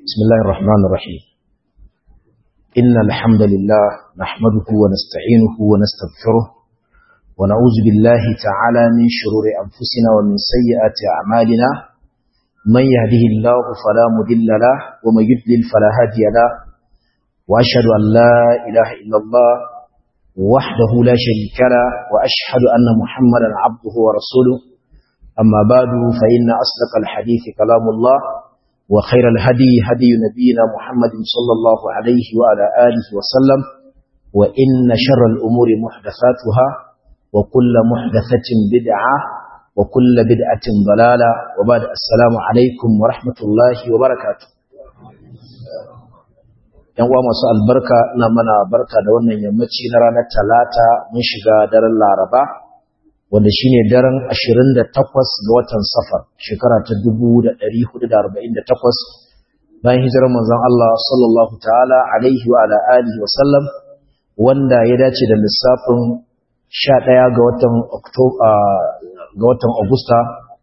بسم الله الرحمن الرحيم إن الحمد لله نحمده ونستعينه ونستغفره ونعوذ بالله تعالى من شرور أنفسنا ومن سيئات أعمالنا من يهده الله فلا مضل له ومن يضلل فلا هادي له وأشهد أن لا إله إلا الله وحده لا شريك له وأشهد أن محمدا عبده ورسوله أما بعد فإن أصدق الحديث كلام الله وخير الهدي هدي نبينا محمد صلى الله عليه وعلى آله وسلم وإن شر الأمور محدثاتها وكل محدثة بدعة وكل بدعة ضلالة وبعد السلام عليكم ورحمة الله وبركاته yan uwa masu albarka ina mana barka da wannan yammaci na ranar talata mun shiga daren laraba wanda shine daren 28 ga watan safar shekara ta 1448 bayan hijirar manzon Allah sallallahu ta'ala alaihi wa ala alihi wa sallam wanda ya dace da lissafin 11 ga watan Oktoba ga watan Agusta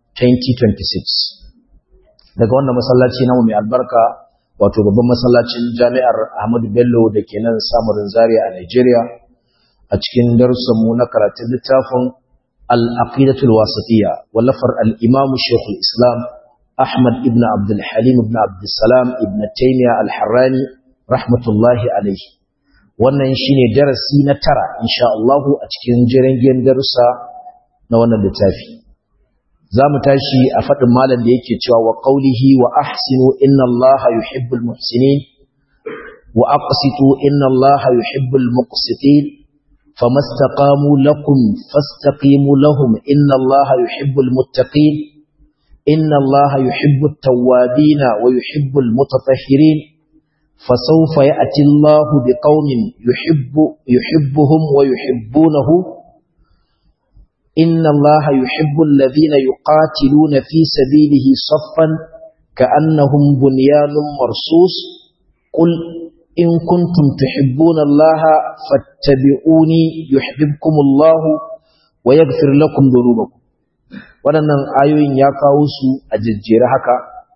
2026 daga wannan masallaci namu mai albarka wato babban masallacin Jami'ar Ahmadu Bello da ke nan Samarin Zaria a Nigeria a cikin darussanmu na karatun littafin العقيدة الواسطية ولفر الإمام شيخ الإسلام أحمد ابن عبد الحليم ابن عبد السلام ابن تيمية الحراني رحمة الله عليه wannan shine darasi na tara insha Allah a cikin jirgin darussa na wannan littafi zamu tashi a fadin malam da yake cewa wa qawlihi wa ahsinu inna Allah yuhibbul muhsinin wa aqsitu inna Allah yuhibbul muqsitin فما استقاموا لكم فاستقيموا لهم إن الله يحب المتقين إن الله يحب التوابين ويحب المتطهرين فسوف يأتي الله بقوم يحب يحبهم ويحبونه إن الله يحب الذين يقاتلون في سبيله صفا كأنهم بنيان مرصوص قل إن كنتم تحبون الله فاتبعوني يحببكم الله ويغفر لكم ذنوبكم waɗannan ayoyin ya kawo su a jejjere haka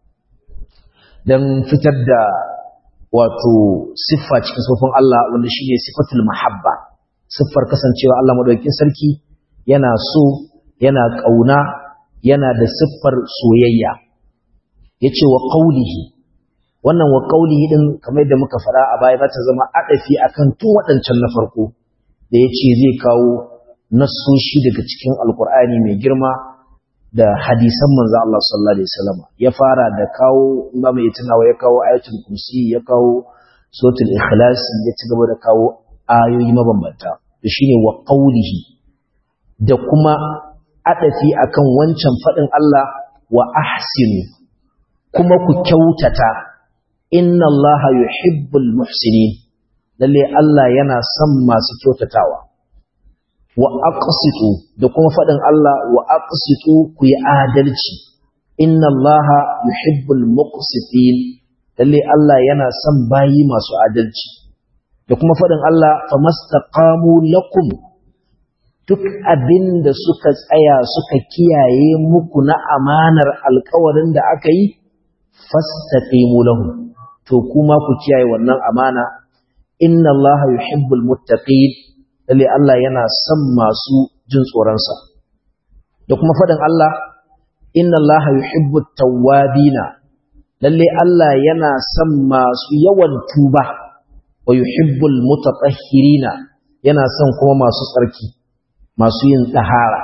don fitar da wato siffa cikin sufin Allah wanda shi ne siffatul mahabba siffar kasancewa Allah maɗaukin sarki yana so yana ƙauna yana da siffar soyayya ya ce wa ƙaulihi wannan wa qaulihi din kamar da muka fara a baya ta zama adafi akan tun wadancan na farko da yace zai kawo nassoshi daga cikin alqur'ani mai girma da hadisan manzo Allah sallallahu alaihi wasallam ya fara da kawo ba mai tunawa ya kawo ayatul kursi ya kawo suratul ikhlas ya ci gaba da kawo ayoyi mabambanta to shine wa qaulihi da kuma adafi akan wancan fadin Allah wa ahsinu kuma ku kyautata inna allaha yuhibbul muhsinin lalle Allah yana son masu kyautatawa wa aqsitu da kuma fadin Allah wa aqsitu ku yi adalci inna allaha yuhibbul muqsitin lalle Allah yana son bayi masu adalci da kuma fadin Allah famastaqamu lakum duk abin da suka tsaya suka kiyaye muku na amanar alkawarin da aka yi fastaqimu lahum to kuma ku kiyaye wannan amana inna allaha yuhibbul muttaqin lalle Allah yana son masu jin tsoron sa da kuma fadin Allah inna allaha yuhibbut tawwabina lalle Allah yana son masu yawan tuba wa yuhibbul mutatahhirina yana son kuma masu tsarki masu yin tsahara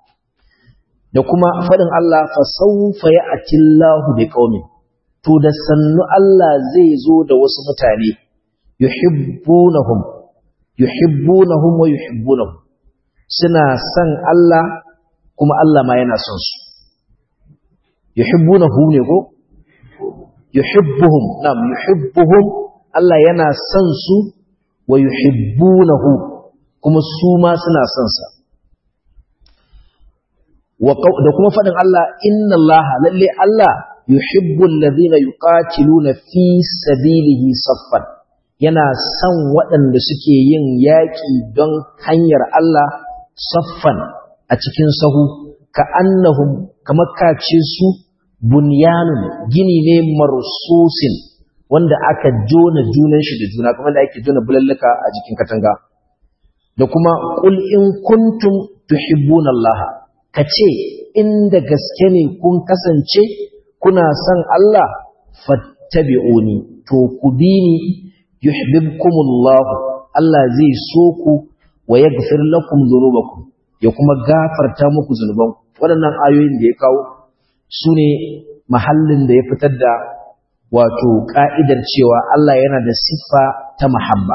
da kuma fadin Allah fa sawfa ya'ti Allahu biqaumin to da sannu Allah zai zo da wasu mutane yuhibbunahum yuhibbunahum wa yuhibbunahum suna son Allah kuma Allah ma yana son su yuhibbunahu ne ko yuhibbuhum nam yuhibbuhum Allah yana son su wa yuhibbunahu kuma su ma suna son sa da kuma faɗin Allah inna Allah lalle Allah yuhibbu alladhina yuqatiluna fi sabilihi saffan yana son waɗanda suke yin yaƙi don hanyar Allah saffan a cikin sahu ka annahum kamar kace su bunyanun gini ne marsusin wanda aka jona junan shi da juna kamar da ake jona bulalluka a jikin katanga da kuma qul in kuntum tuhibbuna Allah kace inda gaske ne kun kasance kuna son Allah fattabi'uni to ku bi ni yuhibbukumullah Allah zai so ku wa yaghfir lakum dhunubakum ya kuma gafarta muku zunubanku waɗannan ayoyin da ya kawo su ne mahallin da ya fitar da wato ƙa'idar cewa Allah yana da siffa ta mahabba.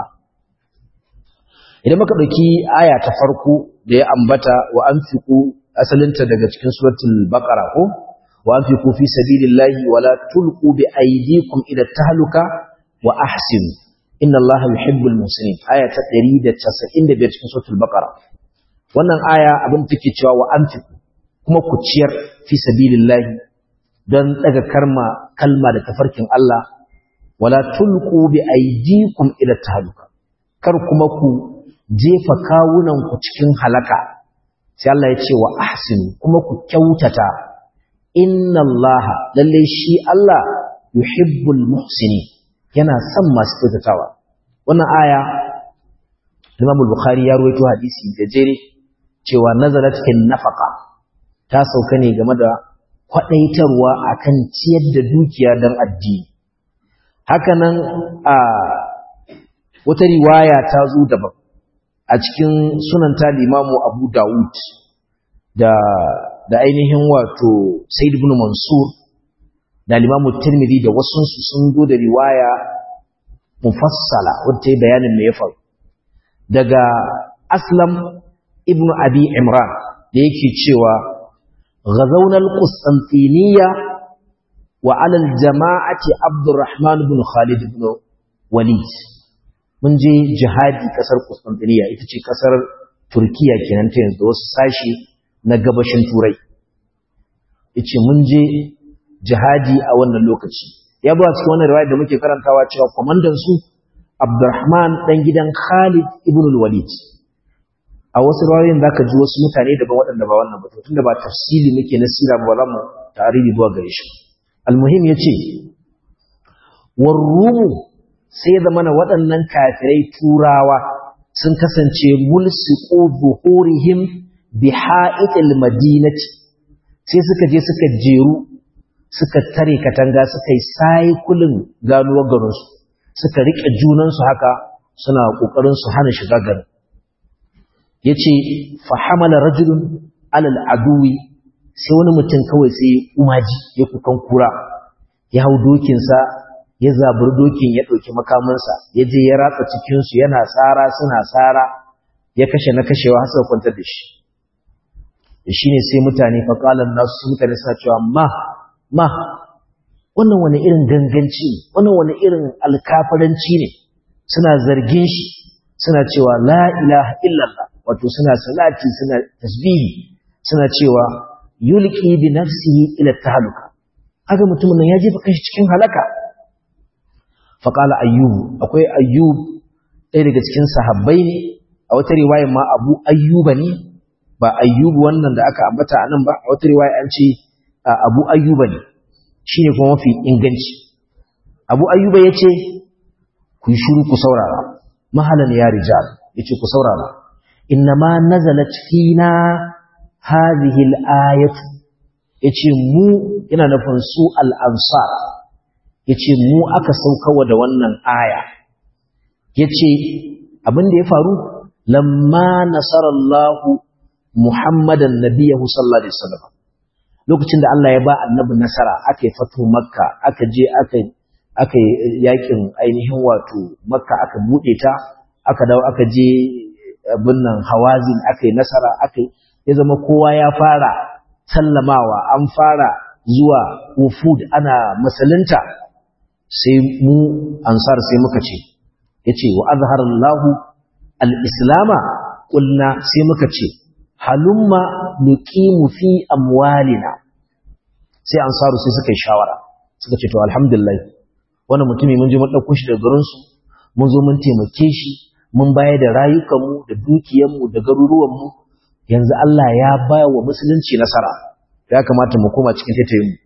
Idan muka ɗauki aya ta farko da ya ambata wa an fiku asalinta daga cikin suratul baƙara ko wa an fiku fi sabilillahi wala tulqu bi aydikum ila tahluka wa ahsinu inna Allah yuhibbul muslimin aya ta 195 cikin suratul baqara wannan aya abin take cewa wa anfiqu kuma ku ciyar fi sabilillahi don daga karma kalma da tafarkin Allah wala tulqu bi aydikum ila tahluka kar kuma ku jefa kawunan ku cikin halaka sai Allah ya ce wa ahsinu kuma ku kyautata inna Allah lalle shi Allah yuhibbul muhsinin yana son masu kyautatawa wannan aya Imam Bukhari ya rawaito hadisi da jere cewa nazarat fil nafaqa ta sauka ne game da kwadaitarwa akan ciyar da dukiya dan addini hakanan a wata riwaya ta zo daban a cikin sunan ta Imam Abu Dawud da da ainihin wato Said ibn Mansur da Imam Tirmidhi da wasu sun zo da riwaya mufassala wadda yi bayanin me ya faru daga Aslam ibn Abi Imran da yake cewa ghazawna al-Qustantiniya wa 'ala al-jama'ati Abdurrahman ibn Khalid ibn Walid mun je jihadi kasar Qustantiniya ita ce kasar Turkiya kenan ta yanzu wasu sashi na gabashin Turai yace mun je jihadi a wannan lokaci ya ba cikin wannan riwaya da muke karantawa cewa komandan su Abdurrahman dan gidan Khalid ibn al-Walid a wasu riwayoyin zaka ji wasu mutane daban waɗanda ba wannan ba tunda ba tafsiri muke na sira ba za mu tarihi zuwa gare shi almuhim yace warrumu sai da mana waɗannan kafirai turawa sun kasance mulsiqu zuhurihim biha'itil madinati sai suka je suka jeru suka tare katanga suka yi saikulin ganuwar garinsu suka riƙe junansu haka suna ƙoƙarin su hana shiga garin ya ce fahamala rajulun alal aduwi sai wani mutum kawai sai umaji ya kukan kura ya hau dokinsa ya zaburi dokin ya ɗauki makamansa ya je ya ratsa cikinsu yana tsara suna tsara ya kashe na kashewa har suka kwantar da shi shi ne sai mutane faƙalan nasu mutane suna cewa ma ma wannan wani irin ganganci ne wannan wani irin alkafaranci ne suna zargin shi suna cewa la ilaha illallah wato suna salati suna tasbihi suna cewa yulqi bi nafsihi ila tahluka haka mutumin nan ya jefa kanshi cikin halaka faqala ayyub akwai ayyub ɗaya daga cikin sahabbai ne a wata riwaya ma abu ayyuba ne ba ayyubu wannan da aka ambata anan ba a wata riwaya an ce abu ayyuba ne shi ne kuma mafi inganci abu ayyuba ya ce ku yi shuru ku saurara mahalan ya rijal ya ce ku saurara inna ma nazalat fina hadhihi al-ayatu yace mu yana nufin su al-ansar yace mu aka saukawa da wannan aya yace abin da ya faru lamma nasarallahu muhammadan nabiyahu sallallahu alaihi wasallam lokacin da Allah ya ba annabi nasara aka yi fatu makka aka je aka aka yakin ainihin wato makka aka bude ta aka dawo aka je abin nan hawazin aka yi nasara aka ya zama kowa ya fara sallamawa an fara zuwa wufud ana masalinta sai mu ansar sai muka ce yace wa azharallahu al-islama qulna sai muka ce halumma nuqimu fi amwalina sai ansaru sai suka yi shawara suka ce to alhamdulillah wannan mutumi mun je mun dauko shi daga garin su mun zo mun taimake shi mun bayar da rayukan mu da dukiyar mu da garuruwan mu yanzu Allah ya ba wa musulunci nasara ya kamata mu koma cikin taitayin mu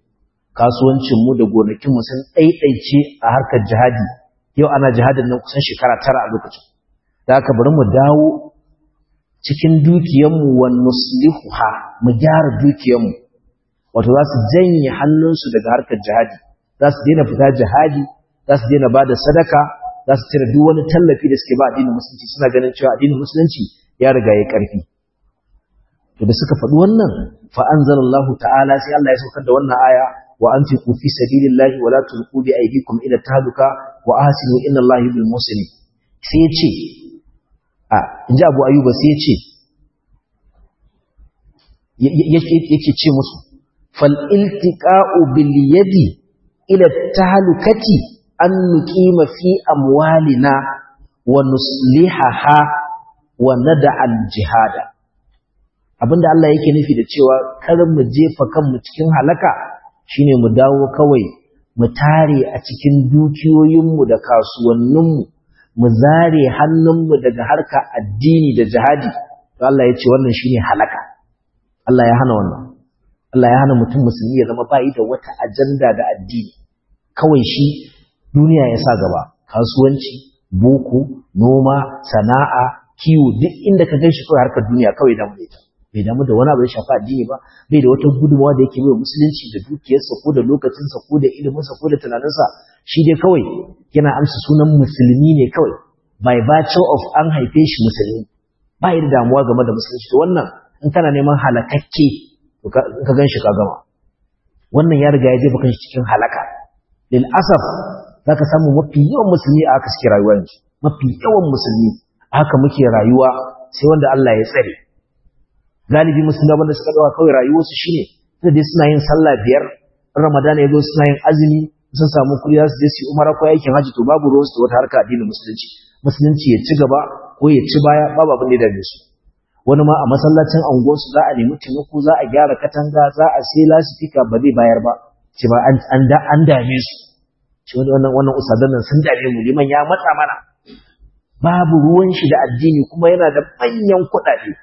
kasuwancinmu da gonakinmu sun ɗaiɗaice a harkar jihadi yau ana jihadin nan kusan shekara tara a lokacin da aka bari mu dawo cikin dukiyanmu wa nuslihuha mu gyara dukiyanmu wato za su janye hannunsu daga harkar jihadi za su daina fita jihadi za su daina ba da sadaka za su cire duk wani tallafi da suke ba addinin musulunci suna ganin cewa addinin musulunci ya riga ya karfi to da suka faɗi wannan fa anzalallahu ta'ala sai Allah ya saukar da wannan aya wa anfiqu fi sabilillahi wa la tulqu bi aydikum ila tahluka wa ahsinu inna Allaha yuhibbul muhsinin sai ya ce a inji Abu Ayyuba sai ya ce yake ce musu fal iltiqa'u bil yadi ila tahlukati an nuqima fi amwalina wa nuslihaha wa nad'a al jihada abinda Allah yake nufi da cewa kar mu jefa kanmu cikin halaka shine mu dawo kawai mu tare a cikin dukiyoyinmu da kasuwanninmu mu zare hannunmu daga harka addini da jihadi to Allah ya ce wannan shine halaka Allah ya hana wannan Allah ya hana mutum musulmi ya zama bai da wata ajanda da addini kawai shi duniya ya sa gaba kasuwanci boko noma sana'a kiwo duk inda ka gan shi kawai harkar duniya kawai da mu ita bai damu da wani abu ya shafi addini ba bai da wata gudunmawa da yake mai musulunci da dukiyarsa ko da lokacinsa ko da iliminsa ko da tunaninsa shi dai kawai yana amsa sunan musulmi ne kawai by virtue of an haife shi musulmi ba da damuwa game da musulunci to wannan in kana neman halakakke to ka gan shi ka gama wannan ya riga ya jefa kan shi cikin halaka lil asaf zaka samu mafi yawan musulmi a haka suke rayuwa yanzu mafi yawan musulmi a haka muke rayuwa sai wanda Allah ya tsare galibi musulmi wanda suka dawa kawai rayuwarsu shine da dai suna yin sallah biyar ramadan ya zo suna yin azumi sun samu kuɗi za su je su umara ko aikin haji to babu ruwansu da wata harka addinin musulunci musulunci ya ci gaba ko ya ci baya babu abin da ya dame su wani ma a masallacin anguwarsu za a nemi taimako za a gyara katanga za a sai lasifika ba zai bayar ba ce ba an dame su ce wannan wannan usadan nan sun dame mu liman ya matsa mana babu ruwan shi da addini kuma yana da manyan kuɗaɗe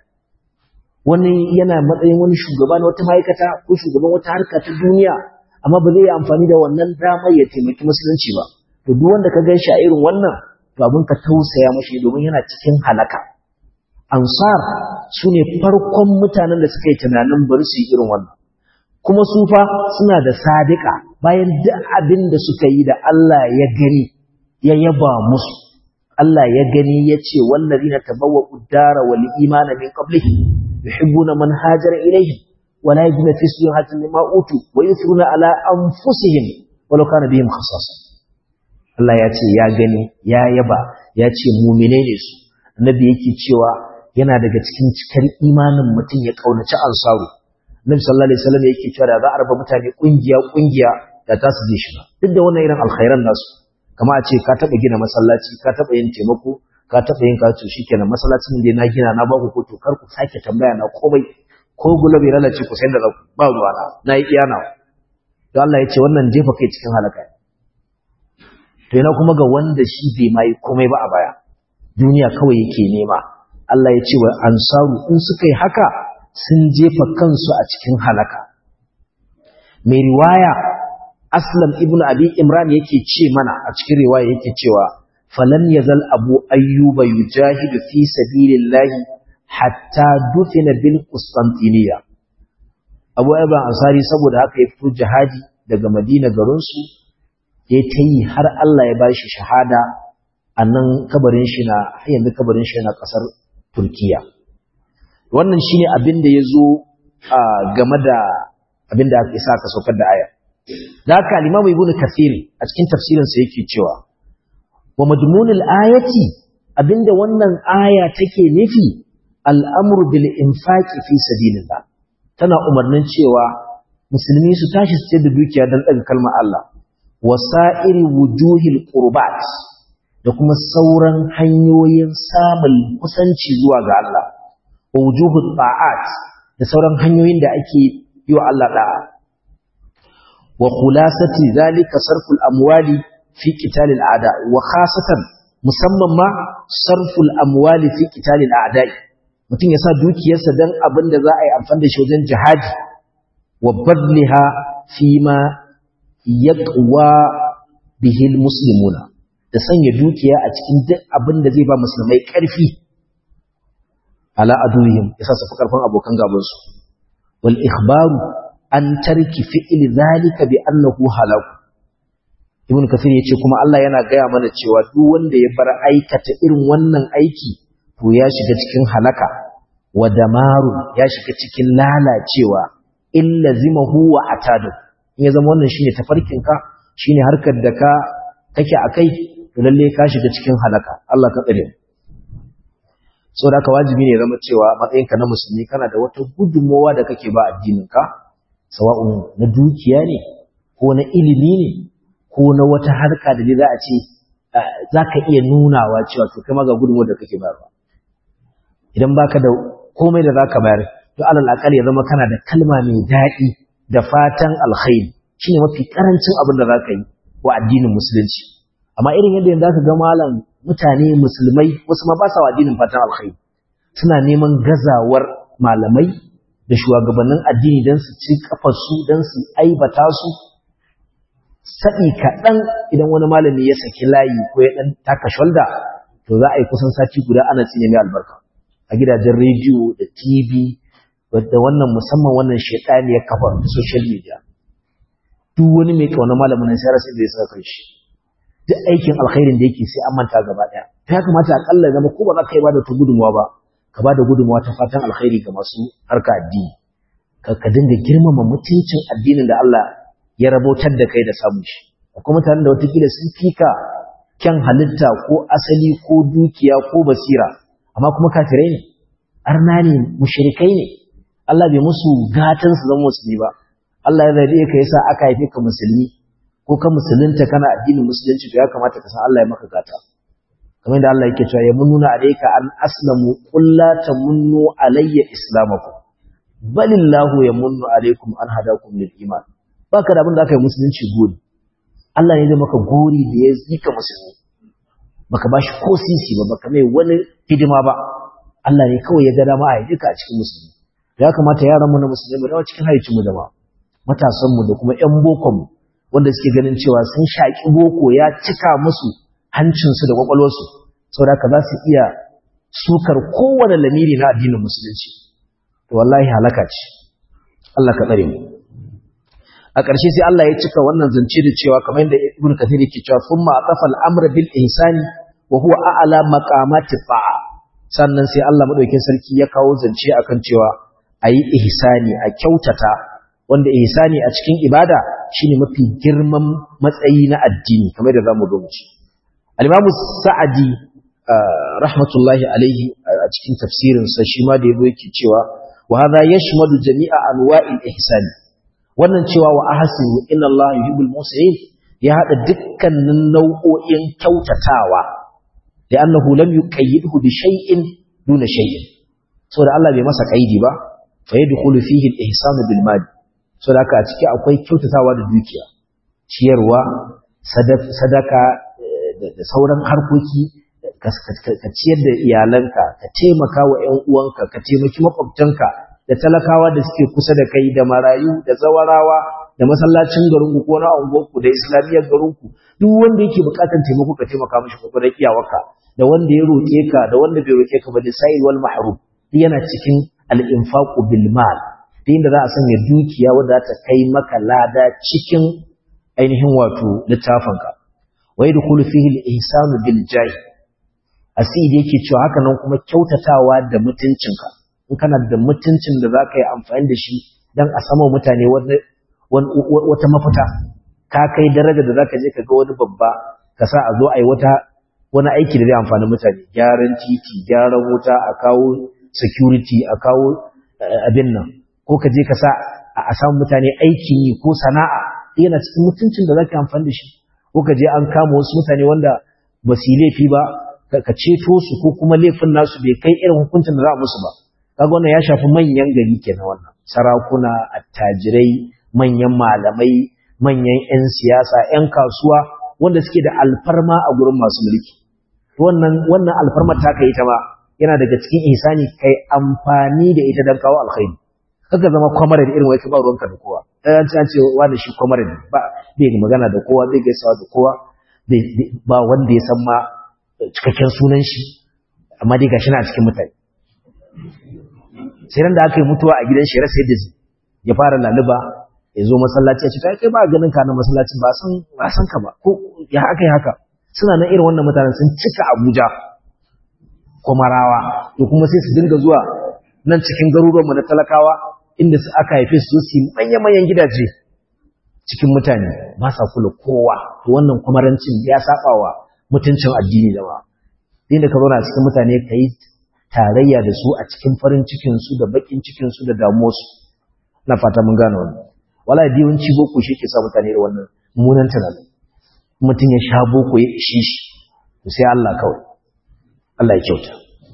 wani yana matsayin wani shugaba na wata ma'aikata ko shugaban wata harka ta duniya amma ba zai yi amfani da wannan damar ya taimaki musulunci ba to duk wanda ka gan shi a irin wannan to abin ka tausaya mashi domin yana cikin halaka ansar su ne farkon mutanen da suka yi tunanin bari su yi irin wannan kuma su fa suna da sadika bayan duk abin da suka yi da Allah ya gani ya yaba musu Allah ya gani ya ce wallazina tabawwa'u dara wal imana min qablihi yuhibbuna man hajara ilayhi wa la yajiduna fi sudurihim hajatan mimma utu wa yusiruna ala anfusihim walau kana bihim khasasa Allah ya ce ya gani ya yaba ya ce mu'mine ne su annabi yake cewa yana daga cikin cikar imanin mutum ya kaunaci ansaru Nabi sallallahu alaihi wasallam yake cewa da za a raba mutane kungiya kungiya da ta su zai shiga duk da wannan irin alkhairan nasu kama a ce ka taba gina masallaci ka taba yin taimako ka taba yin kacu shikenan masallacin da na gina na baku ko to kar ku sake tambaya na komai ko gula bai lalace ku sai da ba ruwa na na yi iyana to Allah ya ce wannan jefa kai cikin halaka to yana kuma ga wanda shi bai mai komai ba a baya duniya kawai yake nema Allah ya ce wa ansaru in suka yi haka sun jefa kansu a cikin halaka mai riwaya aslam ibnu abi imran yake ce mana a cikin riwaya yake cewa falam yazal abu ayyuba yujahidu fi sabilillahi hatta dufina bil qustantiniya abu ayyuba ansari saboda haka ya fito jihadi daga madina garin su ya tayi har Allah ya bashi shahada annan kabarin shi na har yanzu kabarin shi na kasar turkiya wannan shine abin da yazo game da abin da aka isa aka saukar da aya da haka al-Imam Ibn Kathir a cikin tafsirinsa yake cewa wa madmunul ayati abinda wannan aya take nufi al'amru bil infaqi fi sabilillah tana umarnin cewa musulmi su tashi su ce da dukiya dan daga kalmar Allah wasa'iri wujuhil qurbat da kuma sauran hanyoyin samun kusanci zuwa ga Allah wa wujuhut ta'at da sauran hanyoyin da ake yi wa Allah da'a وخلاصة ذلك صرف الأموال في قتال الأعداء وخاصة musamman ma sarful amwali fi qitalil a'da'i mutum ya sa dukiyarsa dan abin da za a yi amfani da shi wajen jihadi wa badliha fi ma yaqwa bihil muslimuna da sanya dukiya a cikin duk abin da zai ba musulmai ƙarfi ala aduhim yasa su fi ƙarfin abokan gabansu wal ikhbaru an tarki fi'il zalika bi annahu halak ibn kasir yace kuma Allah yana gaya mana cewa duk wanda ya bar aikata irin wannan aiki to ya shiga cikin halaka wa damaru ya shiga cikin lalacewa illa zimahu wa atadu in ya zama wannan shine tafarkin ka shine harkar da ka kake akai to lalle ka shiga cikin halaka Allah ka tsare so da ka wajibi ne zama cewa matsayinka na musulmi kana da wata gudunmowa da kake ba addinin ka sawa'un na dukiya ne ko na ilimi ne ko na wata harka da za a ce za ka iya nunawa cewa to kai ma ga gudunmowar da kake bayarwa idan baka da komai da za ka bayar to alal akal ya zama kana da kalma mai daɗi da fatan alkhairi shine mafi karancin abin da za ka yi wa addinin musulunci amma irin yadda yanzu aka ga malam mutane musulmai wasu ma ba sa wa addinin fatan alkhairi suna neman gazawar malamai da shugabannin addini don su ci kafarsu don su aibata su saɗi kaɗan idan wani malami ya saki layi ko ya ɗan taka shalda to za a yi kusan sati guda ana cinye mai albarka a gidajen rediyo da tv da wannan musamman wannan shaitani ya kafa da social media duk wani mai kauna malamin nan sai rasu da ya saka shi duk aikin alkhairin da yake sai an manta gaba daya to ya kamata akalla zama ko ba za ka yi bada ta gudunmawa ba ka bada gudunmawa ta fatan alkhairi ga masu harka addini ka ka dinga girmama mutuncin addinin da Allah ya rabotar da kai da samun shi akwai mutanen da watakila sun fika kyan halitta ko asali ko dukiya ko basira amma kuma kafirai ne arna ne mushrikai ne Allah bai musu gatan su zama musulmi ba Allah ya zabe ka yasa aka haife ka musulmi ko ka musulunta kana addinin musulunci to ya kamata ka san Allah ya maka gata kamar da Allah yake cewa ya mununa alayka an aslamu qul la tamunnu alayya islamakum balillahu yamunnu alaykum an hadakum lil iman baka da abin da aka yi musulunci gori Allah ne zai maka gori da ya yi ka musulmi baka bashi ko sisi ba baka mai wani hidima ba Allah ne kawai ya ga dama a yi a cikin musulmi ya kamata yaran mu na musulmi mu dawo cikin haicin mu jama'a matasan mu da kuma ƴan bokon mu wanda suke ganin cewa sun shaki boko ya cika musu hancin su da kwakwalwar su saboda haka za su iya sukar kowane lamiri na addinin musulunci to wallahi halaka ce Allah ka tsare mu a ƙarshe sai Allah ya cika wannan zance da cewa kamar yadda Ibn Kathir yake cewa thumma aqafa al-amr bil ihsani wa huwa a'la maqamati ta'a sannan sai Allah madaukakin sarki ya kawo zance akan cewa ayi ihsani a kyautata wanda ihsani a cikin ibada shine mafi girman matsayi na addini kamar da zamu ga muci al-Imam Sa'di rahmatullahi alaihi a cikin tafsirin sa shi ma da yabo yake cewa wa hadha yashmadu jami'a anwa'il ihsani wannan cewa wa ahsinu inna Allah yuhibbul muhsinin ya hada dukkanin nau'o'in kyautatawa da annahu lam yuqayyidhu bi shay'in duna shay'in saboda Allah bai masa kaidi ba fa yadkhulu fihi al-ihsanu bil mal saboda haka a ciki akwai kyautatawa da dukiya ciyarwa sadaka da sauran harkoki ka ciyar da iyalanka ka taimaka wa ƴan uwanka ka taimaki makwabtanka da talakawa da suke kusa da kai da marayu da zawarawa da masallacin garinku ko na unguwarku da islamiyyar garinku duk wanda yake bukatar taimako ka taimaka mishi kokarin iyawarka da wanda ya roƙe ka da wanda bai roƙe ka ba da sa'il wal mahrum duk yana cikin al-infaqu bil mal da inda za a sanya dukiya wanda za ta kai maka lada cikin ainihin wato littafinka wa yadkhulu fihi al-ihsanu bil jahi asidi yake cewa haka nan kuma kyautatawa da mutuncinka in kana da mutuncin da za ka yi amfani da shi don a sama mutane wata mafita ka kai daraja da za ka je ka ga wani babba ka sa a zo a yi wata wani aiki da zai amfani mutane gyaran titi gyaran wuta a kawo security a kawo abin nan ko ka je ka sa a samu mutane aikin yi ko sana'a yana cikin mutuncin da za ka yi amfani da shi ko ka je an kama wasu mutane wanda ba su yi laifi ba ka ceto su ko kuma laifin nasu bai kai irin hukuncin da za a musu ba kaga wannan ya shafi manyan gari kenan wannan sarakuna attajirai manyan malamai manyan 'yan siyasa 'yan kasuwa wanda suke da alfarma a gurin masu mulki wannan wannan alfarmar ta kai ta ma yana daga cikin ihsani kai amfani da ita dan kawo alkhairi kaga zama kwamar da irin wai ka ba ruwanka da kowa an ce an ce wani shi kwamar ne ba bai magana da kowa bai gaisawa da kowa ba wanda ya san ma cikakken sunan shi amma dai gashi na cikin mutane sai ran da aka yi mutuwa a gidan shi rasa yadda zai ya fara laluba ya zo masallaci ya ce kai kai ba ganin ka na masallacin ba san ba san ka ba ko ya aka yi haka suna nan irin wannan mutanen sun cika Abuja Komarawa to kuma sai su dinga zuwa nan cikin garuruwan mu na talakawa inda su aka haife su su manyan manyan gidaje cikin mutane ba sa kula kowa to wannan kwamarancin ya saba wa mutuncin addini da ba inda ka zauna cikin mutane ka yi tarayya da su a cikin farin cikinsu da bakin cikinsu da damuwarsu na fata mun gane wannan wala da yawanci boko shi ke sa mutane da wannan munan tunanin mutum ya sha boko ya ishi shi to sai Allah kawai Allah ya kyauta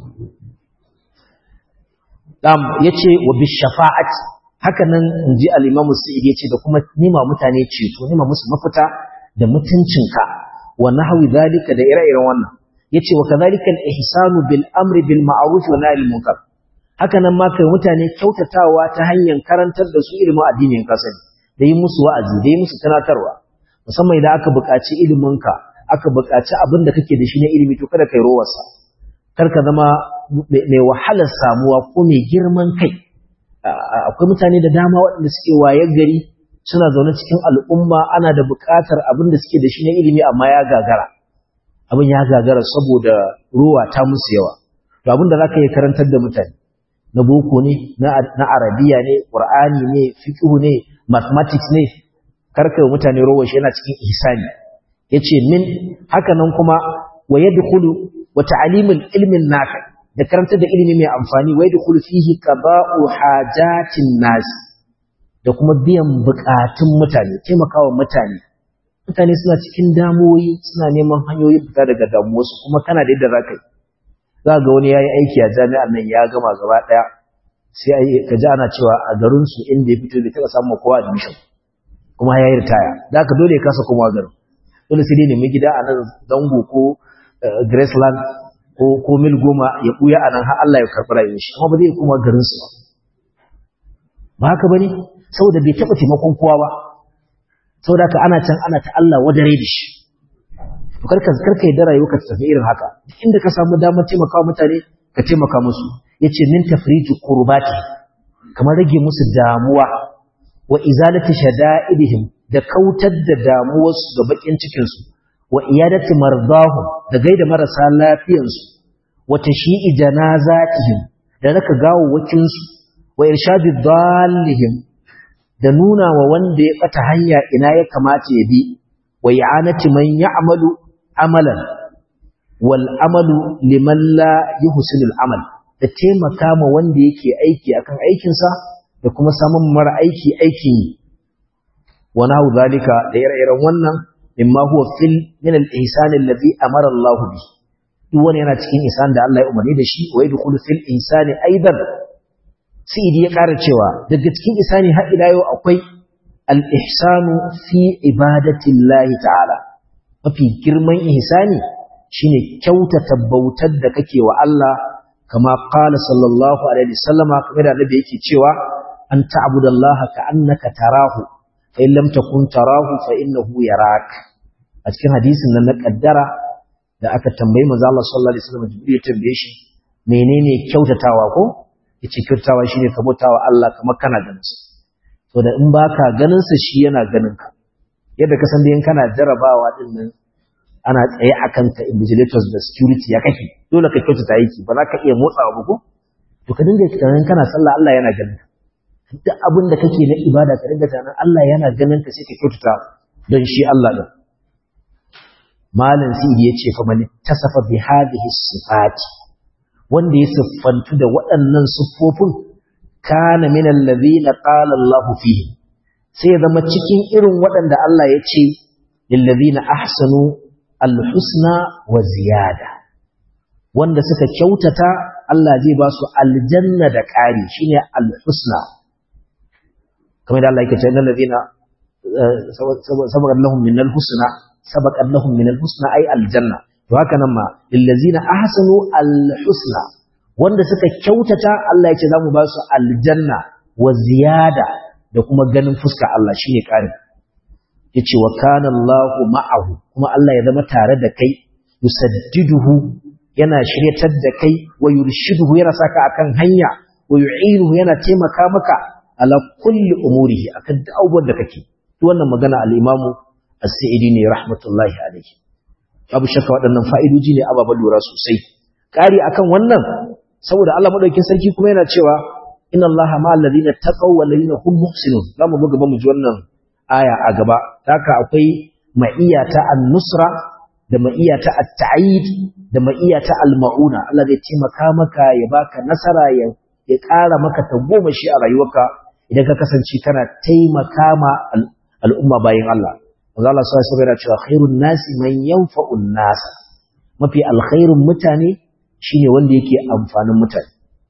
dam yace wa bi shafa'ati haka nan inji al-Imam Sa'id yace da kuma nima mutane ceto nima musu mafita da mutuncinka wa nahwi zalika da ire-iren wannan yace wa kadhalika al-ihsanu bil amri bil ma'ruf wa nahy munkar haka nan ma kai mutane kyautatawa ta hanyar karantar da su ilimin addinin kasani da yi musu wa'azi da yi musu tunatarwa musamman idan aka buƙaci ilimin ka aka buƙaci abin da kake da shi na ilimi to kada kai rowarsa kar ka zama mai wahalar samuwa ko mai girman kai akwai mutane da dama waɗanda suke wayar gari suna zaune cikin al'umma ana da buƙatar abin da suke da shi na ilimi amma ya gagara abin ya gagara saboda ruwa ta musu yawa to abin da zaka yi karantar da mutane na boko ne na arabiya ne qur'ani ne fiqh ne mathematics ne karka mutane ruwa shi yana cikin ihsani yace min haka nan kuma wa yadkhulu wa ta'limul ilmin nafi da karantar da ilimi mai amfani wa yadkhulu fihi qada'u hajatin nas da kuma biyan bukatun mutane taimakawa mutane mutane suna cikin damuwoyi suna neman hanyoyin fita daga damuwarsu kuma kana da yadda za ka yi za ga wani ya yi aiki a jami'ar nan ya gama gaba ɗaya sai ka ji ana cewa a garinsu inda ya fito bai taɓa samun kowa admission kuma ya yi ritaya da haka dole ya kasa kuma garin dole sai dai nemi gida a nan zango ko graceland ko ko mil goma ya ɓuya a nan har Allah ya karɓi rayuwar shi amma ba zai koma garinsu ba ba haka ba ne saboda bai taɓa taimakon kowa ba saboda ka ana can ana ta Allah wadare da shi to karka karka yadda rayuwarka ta tafi irin haka duk inda ka samu damar taimaka mutane ka taimaka musu yace min tafriju qurbati kamar rage musu damuwa wa izalati shada'idihim da kautar da damuwarsu da bakin cikin su wa iyadati mardahum da gaida marasa lafiyan su wa tashi'i janazatihim da raka gawawwakin su wa irshadi dallihim da nuna wa wanda ya ɓata hanya ina ya kamata ya bi wa i'anati man ya'malu amalan wal amalu liman la yuhsinul amal da taimaka ma wanda yake aiki akan aikinsa da kuma samun mara aiki aikin yi wa nahu zalika da ire-iren wannan mimma huwa fil min al-ihsan alladhi amara Allah bi duk wani yana cikin ihsan da Allah ya umarni da shi wa yadkhulu fil ihsani aidan sa'idi ya ƙara cewa daga cikin isani har ila yau akwai al-ihsanu fi ibadatillahi ta'ala mafi girman ihsani shine kyautata bautar da kake wa Allah kama qala sallallahu alaihi wasallama kamar da annabi yake cewa an ta'budallaha ka'annaka tarahu fa in lam takun tarahu fa innahu yarak a cikin hadisin nan na kaddara da aka tambayi manzo Allah sallallahu alaihi wasallam jibril ya tambaye shi menene kyautatawa ko yace kyautatawa shine ka bautawa Allah kamar kana ganin sa to da in baka ganin sa shi yana ganin ka yadda ka san da in kana jarabawa din nan ana tsaye akan ka invigilators da security ya kake dole ka kyautata aiki ba za ka iya motsawa ba ko to ka dinga tunanin kana sallah Allah yana ganin ka duk abin da kake na ibada ka dinga tunanin Allah yana ganin ka sai ka kyautata don shi Allah din malam sidi yace fa man tasafa bi hadhihi sifati wanda ya siffantu da waɗannan siffofin kana min allazina qala Allahu fihi sai ya zama cikin irin waɗanda Allah ya ce lillazina ahsanu alhusna wa ziyada wanda suka kyautata Allah zai ba su aljanna da ƙari shine alhusna kamar da Allah yake cewa innal ladina sabaqat lahum min alhusna sabaqat lahum min alhusna ay aljanna to haka nan ma lillazina ahsanu alhusna wanda suka kyautata Allah ya ce zamu ba su aljanna wa ziyada da kuma ganin fuska Allah shine ƙarin yace wa kana Allahu ma'ahu kuma Allah ya zama tare da kai yusaddiduhu yana shiryatar da kai wa yurshiduhu yana saka akan hanya wa yu'iruhu yana taimaka maka ala kulli umurihi akan duk abubuwan da kake wannan magana al-Imam As-Sa'idi ne rahmatullahi alayhi abu shakka waɗannan fa'idoji ne ababen lura sosai ƙari akan wannan saboda Allah madaukakin sarki kuma yana cewa inna Allaha ma'al ladina taqaw wal ladina hum muhsinun zamu buga ba mu ji wannan aya a gaba haka akwai ma'iyata an-nusra da ma'iyata at-ta'yid da ma'iyata al-ma'una Allah zai taimaka maka ya baka nasara ya ya ƙara maka tagomashi a rayuwarka idan ka kasance kana taimaka ma al'umma bayan Allah manzo Allah sai sai yana cewa khairun nasi man yanfa'un nas mafi alkhairun mutane shine wanda yake amfanin mutane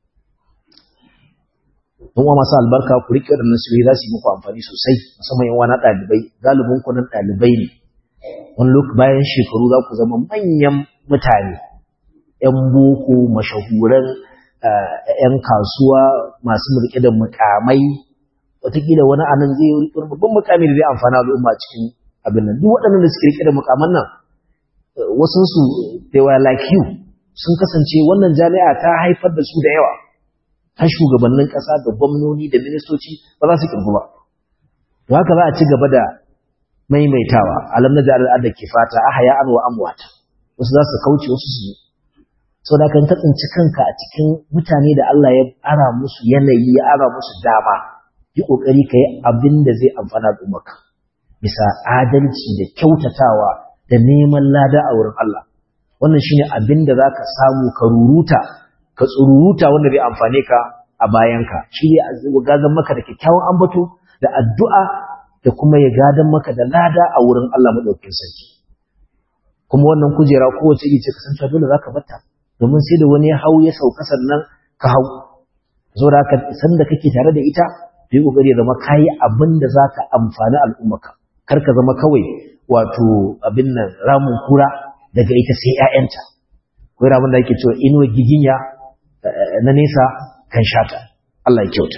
don wa masu albarka ku rike waɗannan sirri za su yi muku amfani sosai musamman yan wani ɗalibai galibin ku nan ɗalibai ne wani lokaci bayan shekaru za ku zama manyan mutane yan boko mashahuran yan kasuwa masu mulke da mukamai wataƙila wani anan zai yi babban mukami da zai amfana al'umma cikin abin nan duk waɗannan da suke rike da mukaman nan wasunsu they were like you sun kasance wannan jami'a ta haifar da su da yawa har shugabannin ƙasa da gwamnoni da ministoci ba za su kirgu ba to haka za a ci gaba da maimaitawa alam na da al'adar kifata ahaya an wa amwata wasu za su kauce wasu su sau da kan tsinci kanka a cikin mutane da Allah ya ara musu yanayi ya ara musu dama yi ƙoƙari ka yi abin da zai amfana al'ummarka bisa adalci da kyautatawa da neman lada a wurin Allah wannan shine abin da za ka samu ka ruruta ka tsururuta wanda zai amfane ka a bayanka shi ne gadon maka da kyakkyawan ambato da addu'a da kuma ya gadon maka da lada a wurin Allah maɗaukin sarki kuma wannan kujera kowace iri ce kasance dole za ka bata domin sai da wani ya hau ya sauka sannan ka hau zo da haka sanda kake tare da ita yi kokari ya zama kayi abin da za ka amfani al'ummaka kar ka zama kawai wato abin nan ramin kura daga ita sai ‘ya'yanta ko ramin da ake cewa inuwa giginya na nesa kan shata Allah ya kyauta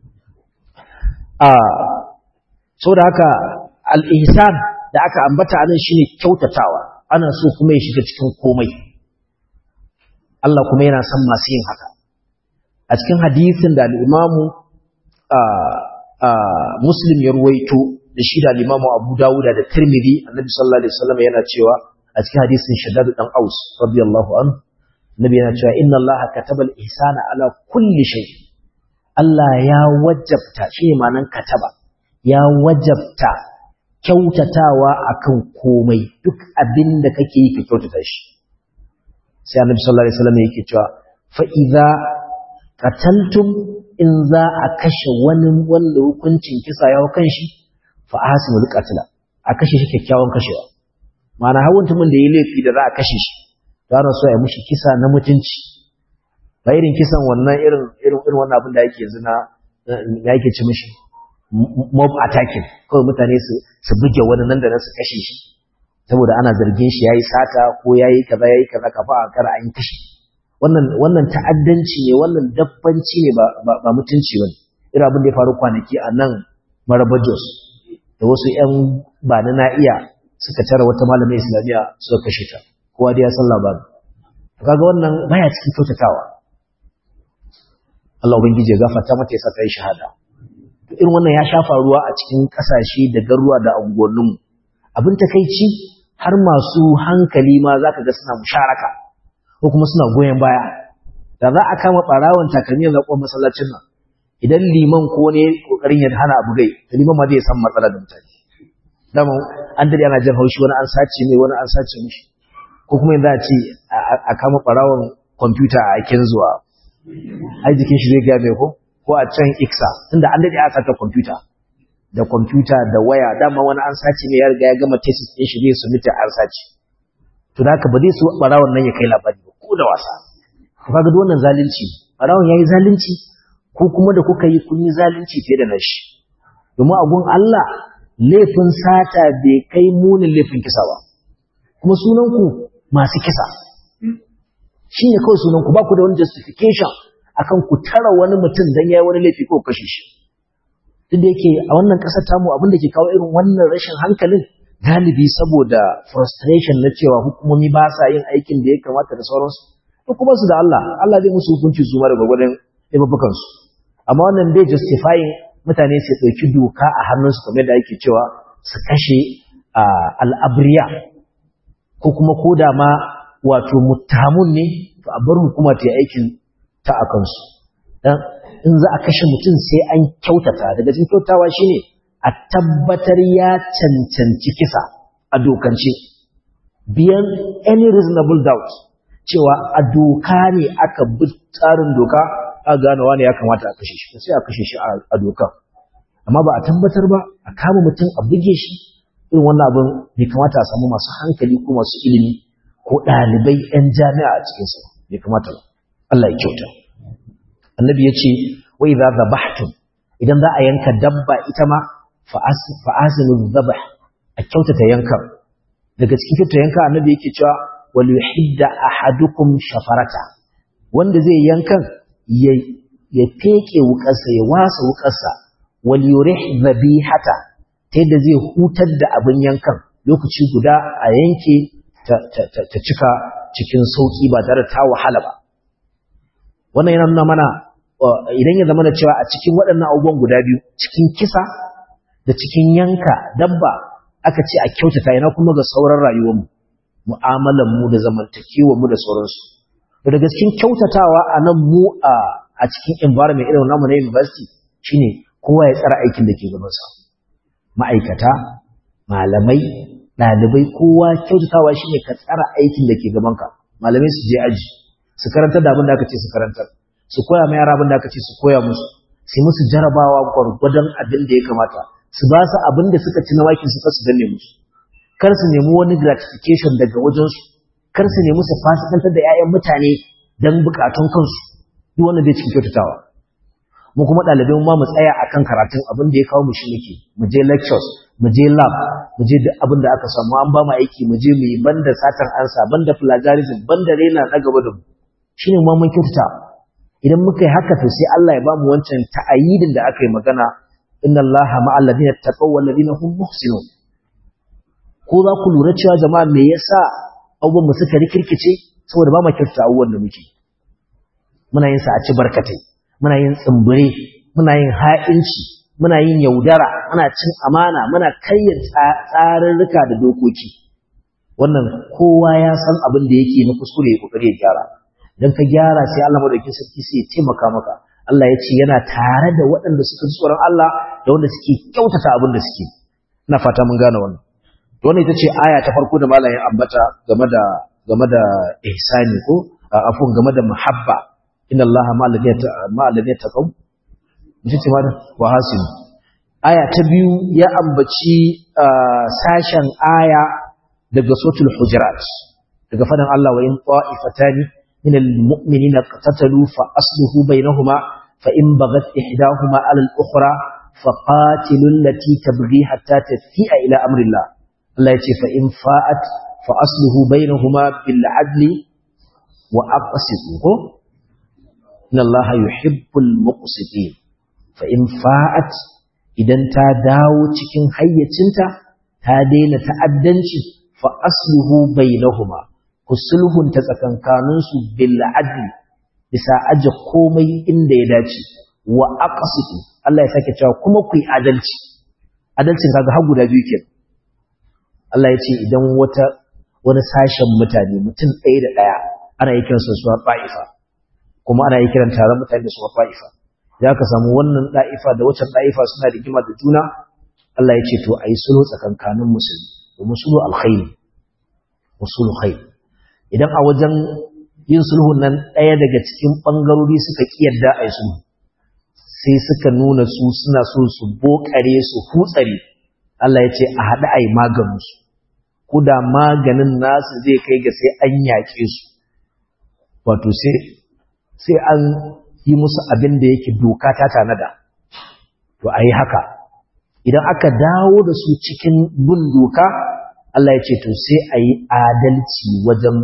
a so da haka al'ihsan da aka ambata anan shine kyautatawa ana so kuma ya shiga cikin komai Allah kuma yana son masu yin haka a cikin hadisin da al'imamu muslim ya ruwaito da shi da al'imamu abu dawuda da tirmidhi annabi sallallahu alaihi wasallam yana cewa a cikin hadisin shaddad dan aus radiyallahu anhu nabi yana cewa inna allaha kataba al-ihsana ala kulli shay Allah ya wajabta shi ma'anan kataba ya wajabta kyautatawa akan komai duk abin da kake yi ka kyautata shi sai annabi sallallahu alaihi wasallam yake cewa fa idza qataltum in za a kashe wani wanda hukuncin kisa ya kan shi fa ahsinul qatla a kashe shi kyakkyawan kashewa ma'ana har mutumin da ya laifi da za a kashe shi za a so ya mushi kisa na mutunci ba irin kisan wannan irin irin irin wannan abin da yake yanzu na ya yake ci mishi mob attacking kawai mutane su su buge wani nan da nan su kashe shi saboda ana zargin shi yayi sata ko yayi kaza yayi kaza kafa a kar an kashe wannan wannan ta'addanci ne wannan dabbanci ne ba ba mutunci bane irin abin da ya faru kwanaki a nan Maraba Jos da wasu ƴan ba na iya suka tara wata malamin islamiyya suka kashe ta kowa dai ya san labarin kaga wannan baya cikin kyautatawa Allah ubangiji ya gafarta mata ya saka yi shahada irin wannan ya sha faruwa a cikin kasashe da garuwa da unguwanninmu abin takeici har masu hankali ma zaka ga suna musharaka ko kuma suna goyen baya da za a kama barawon takalmi a zaɓon masallacin nan idan liman ko ne kokarin ya hana abu gai to liman ma zai san matsala da mutane dama an dade ana jin haushi wani an sace mai wani an sace mishi ko kuma yanzu a ce a kama barawon kwamfuta a aikin zuwa ai jikin shi zai gaya mai ko ko a can iksa tunda an dade a sata kwamfuta da kwamfuta da waya dama wani an sace mai ya riga ya gama thesis din shi zai submit an sace to da haka ba zai so barawon nan ya kai labari ba ko da wasa to kaga duk wannan zalunci barawon yayi zalunci ko kuma da kuka yi kun yi zalunci fiye da nashi domin agun Allah laifin sata bai kai munin laifin kisa ba kuma sunanku masu kisa shi ne kawai sunanku ba ku da wani justification akan ku tara wani mutum don ya yi wani laifi ko kashe shi duk da yake a wannan ƙasar tamu abin da ke kawo irin wannan rashin hankalin galibi saboda frustration na cewa hukumomi ba sa yin aikin da ya kamata da sauransu to kuma su da Allah Allah zai musu hukunci su ma da gwagwadon laifukan su amma wannan bai justifying mutane su ɗauki doka a hannunsu kamar da ake cewa su kashe al'abriya ko kuma ko da ma wato muttahamun ne to a bar hukuma ta yi aikin ta a kansu dan in za a kashe mutum sai an kyautata daga cikin kyautawa shine a tabbatar ya cancanci kisa a dokance biyan any reasonable doubt cewa a doka ne aka bi tsarin doka a gane wani ya kamata a kashe shi sai a kashe shi a doka amma ba a tabbatar ba a kama mutum a buge shi irin wannan abin bai kamata a samu masu hankali ko masu ilimi ko ɗalibai 'yan jami'a a cikinsu bai kamata ba Allah ya kyauta annabi ya ce wai za zabahtum idan za a yanka dabba ita ma fa'asinu zabah a kyautata yankan daga cikin kyautata yanka annabi yake cewa wal yuhidda ahadukum shafarata wanda zai yankan ya ya feke wukarsa ya wasa wukarsa wal yurih dhabihata ta yadda zai hutar da abin yankan lokaci guda a yanke ta cika cikin sauki ba tare ta wahala ba wannan yana nuna mana idan ya zama da cewa a cikin waɗannan abubuwan guda biyu cikin kisa da cikin yanka dabba aka ce a kyautata yana kuma ga sauran rayuwarmu mu'amalan mu da zamantakewar mu da sauransu to daga cikin kyautatawa a nan mu a cikin environment irin namu na university shine kowa ya tsara aikin da ke gabansa ma'aikata malamai ɗalibai kowa kyautatawa shine ka tsara aikin da ke gabanka malamai su je aji su karantar da abin da aka ce su karantar su koya ma yara abin da aka ce su koya musu su musu jarabawa gwargwadon abin da ya kamata su ba su abin da suka ci na wakin su su danne musu kar su nemi wani gratification daga wajensu kar su nemi su fasikantar da 'ya'yan mutane don bukatun kansu duk wannan bai cikin kyautatawa mu kuma ɗalibai ma mu tsaya akan karatun abin da ya kawo mu shi muke mu je lectures mu je lab mu je duk abin da aka samu an ba mu aiki mu je mu yi banda satar ansa banda plagiarism banda rena na gaba da mu shine ma mun kyautata idan muka yi haka to sai Allah ya ba mu wancan ta'ayidin da aka yi magana inna Allaha ma'al ladina taqaw wal ladina hum muhsinun ko za ku lura cewa jama'a me yasa abubuwan mu suka rikirkice saboda ba mu kyautata abubuwan da muke muna yin sa a ci barkatai muna yin tsimbire muna yin ha'inci muna yin yaudara muna cin amana muna kayyar tsarurruka da dokoki wannan kowa ya san abin da yake na kuskure ya kokari ya gyara idan ka gyara sai Allah madaukakin sarki sai ya taimaka maka Allah ya ce yana tare da waɗanda suka ji tsoron Allah da wanda suke kyautata abin da suke ina fata mun gane wannan to wannan ita ce aya ta farko da malamin ambata game da game da ihsani ko afun game da muhabba inna allaha ma alladhi taqaw mutum ce mana wa hasin aya ta biyu ya ambaci sashen aya daga suratul hujurat daga fadan Allah wa in ta'ifatani min almu'minina qatatalu fa asluhu bainahuma fa in baghat ihdahuma ala al-ukhra fa qatilu allati tabghi hatta tafi'a ila amri Allah Allah ya ce fa in fa'at fa asluhu bainahuma bil adli wa aqsitu ko inna allaha yuhibbul muqsitin fa in fa'at idan ta dawo cikin hayyacinta ta daina ta'addanci fa asluhu bainahuma ku sulhunta tsakankanin su bil adli bisa aje komai inda ya dace wa aqsitu Allah ya sake cewa kuma ku yi adalci adalcin kaga har guda biyu kenan Allah ya ce idan wata wani sashen mutane mutum ɗaya da ɗaya ana yi kiransu su ba'ifa kuma ana yi kiran taron mutane da su fa'ifa za ka samu wannan ɗa'ifa da waccan ɗa'ifa suna rigima da juna Allah ya ce to a yi sulhu tsakankanin musulmi domin sulhu alkhairi sulhu khairi idan a wajen yin sulhun nan ɗaya daga cikin ɓangarori suka ƙiyarda a yi sulhu sai suka nuna su suna so su bokare su hutsare Allah ya ce a haɗu a yi maganinsu ko da maganin nasu zai kai ga sai an yaƙe su wato sai sai an yi musu abin da yake doka ta tanada to a yi haka idan aka dawo da su cikin bin doka Allah ya ce to sai a yi adalci wajen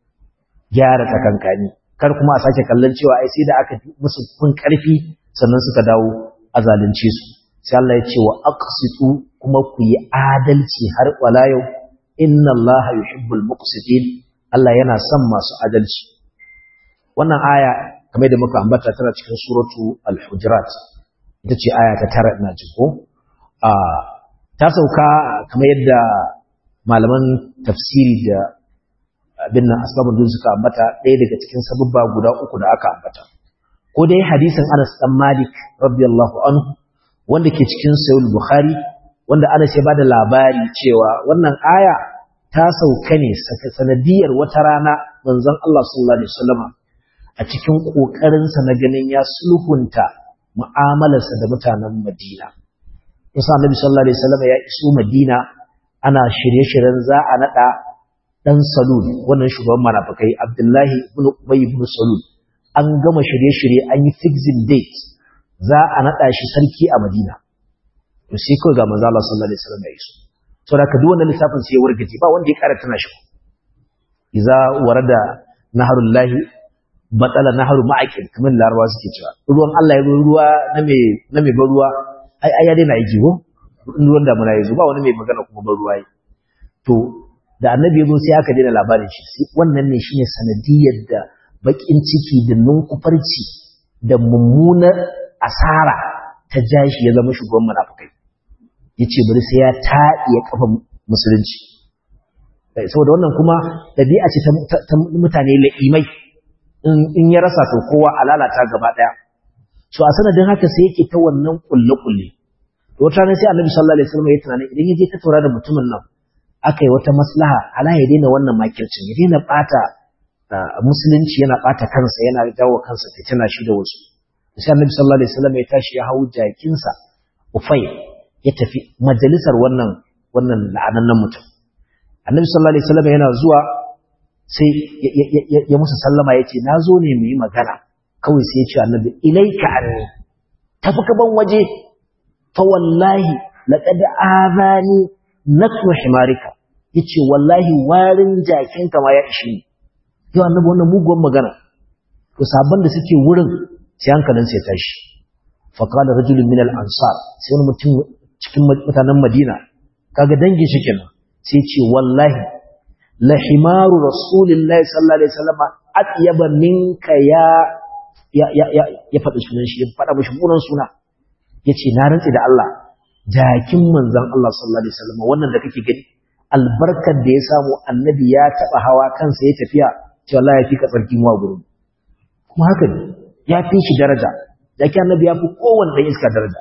gyara tsakankani kar kuma a sake kallon cewa ai sai da aka musu kun karfi sannan suka dawo a zalunce su sai Allah ya ce wa aqsitu kuma ku yi adalci har wala yau inna Allah yuhibbul muqsitin Allah yana son masu adalci wannan aya kamar da muka ambata tana cikin suratu al-hujurat ita ce aya ta tara ina ji ko a ta sauka kamar yadda malaman tafsiri da abin nan asbabun dun suka ambata ɗaya daga cikin sababba guda uku da aka ambata ko dai hadisin Anas dan Malik radiyallahu anhu wanda ke cikin Sahih Bukhari wanda Anas ya bada labari cewa wannan aya ta sauka ne sanadiyar wata rana manzon Allah sallallahu alaihi wasallam a cikin kokarin sa na ganin ya sulhunta mu'amalarsa da mutanen Madina Musa Annabi sallallahu alaihi wasallam ya iso Madina ana shirye-shiryen za a nada dan Salul wannan shugaban munafikai Abdullahi ibn Ubay ibn Salul an gama shirye-shirye an yi fixing date za a naɗa shi sarki a Madina. To sai kawai ga manzo Allah sallallahu alaihi wasallam ya iso. To da ka duk wannan lissafin sai ya wargaje ba wanda ya ƙara tana shi. Iza warada naharul lahi batala naharu ma'aqil kamar larawa suke cewa ruwan Allah ya zo ruwa na me na me ban ruwa ai ai ya daina yi jigo ruwan da muna yazo ba wani mai magana kuma ban ruwa yi. To da annabi ya zo sai aka daina labarin shi wannan ne shine sanadiyar da bakin ciki da nunkufarci da mummunar asara ta jashi ya zama shugaban munafikai yace bari sai ya taɗiye kafa musulunci saboda wannan kuma dabi'a ce ta mutane la'imai in ya rasa to kowa a lalata gaba daya so a sanadin haka sai yake ta wannan kulle kulle to wata ne sai Annabi sallallahu alaihi wasallam ya tunani idan ya je ta taura da mutumin nan aka yi wata maslaha ala ya daina wannan makircin ya daina bata musulunci yana bata kansa yana jawo kansa fitina shi da wasu sai annabi sallallahu alaihi wasallam ya tashi ya hau jakinsa ufai ya tafi majalisar wannan wannan la'anannan mutum annabi sallallahu alaihi wasallam yana zuwa sai ya musu sallama ya ce na zo ne mu yi magana kawai sai ya ce annabi ilaika anni tafi ka ban waje fa wallahi laqad azani nakru himarika yace wallahi warin jakinka ma ya ishi ni yau annabi wannan muguwan magana to sabon da suke wurin sai hankalin sai tashi fa qala rajulun min al-ansar sai wani mutum cikin mutanen Madina kaga dangin shi kenan sai ce wallahi la himaru rasulillahi sallallahu alaihi wasallam atyaba minka ya ya ya ya, ya faɗi sunan shi ya faɗa mishi munan suna yace na rantsi da Allah jakin manzon Allah sallallahu alaihi wasallam wannan da kake gani albarkar da ya samu annabi ya taba hawa kansa ya tafiya cewa Allah ya fi ka tsarki mu a gurin kuma haka ne ya fi shi daraja da ke annabi ya fi kowanne ɗan iska daraja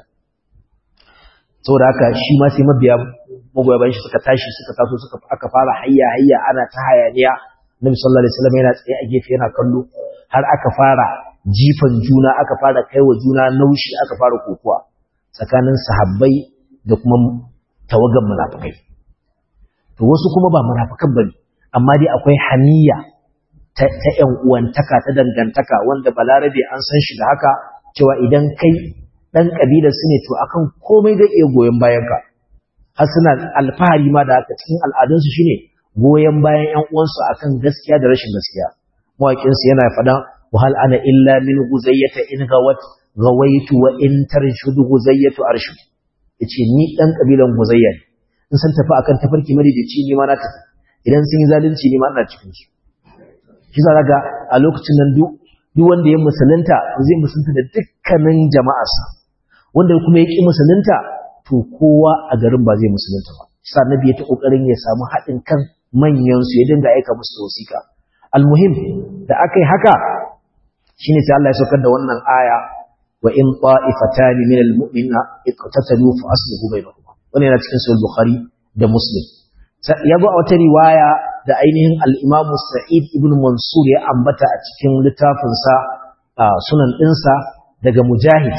saboda haka shi ma sai mabiya magoya bayan shi suka tashi suka taso suka aka fara hayya hayya ana ta hayaniya Nabi sallallahu alaihi wasallam yana tsaye a gefe yana kallo har aka fara jifan juna aka fara kaiwa juna naushi aka fara kokuwa tsakanin sahabbai da kuma tawagan munafikai to wasu kuma ba munafikan bane amma dai akwai haniya ta ‘yan uwantaka ta dangantaka wanda balarabe an san shi da haka cewa idan kai ɗan ƙabilar su ne to akan komai zai iya goyon bayanka har suna alfahari ma da haka cikin al'adunsu shine goyon bayan ‘yan uwansu akan gaskiya da rashin gaskiya mawaƙinsu yana faɗan wahal ana illa min guzayyata in gawat gawaitu wa in tarshudu guzayyatu arshud yace ni ɗan ƙabilan guzayya ne in san tafi akan tafarki madaidaici ni ma na tafi idan sun yi zalunci ni ma ina cikin su shi za ga a lokacin nan duk wanda ya musulunta zai musulunta da dukkanin jama'arsa wanda kuma ya ƙi musulunta to kowa a garin ba zai musulunta ba sa nabi ya ta kokarin ya samu haɗin kan manyan su ya dinga aika musu wasiƙa almuhim da aka yi haka shine sai Allah ya saukar da wannan aya wa in ta'ifatani min almu'minina iqtatalu fa aslihu bainahuma wannan yana cikin sahih bukhari da muslim ya zo a wata riwaya da ainihin al'imamu Sa'id ibn Mansur ya ambata a cikin littafinsa sunan ɗinsa daga Mujahid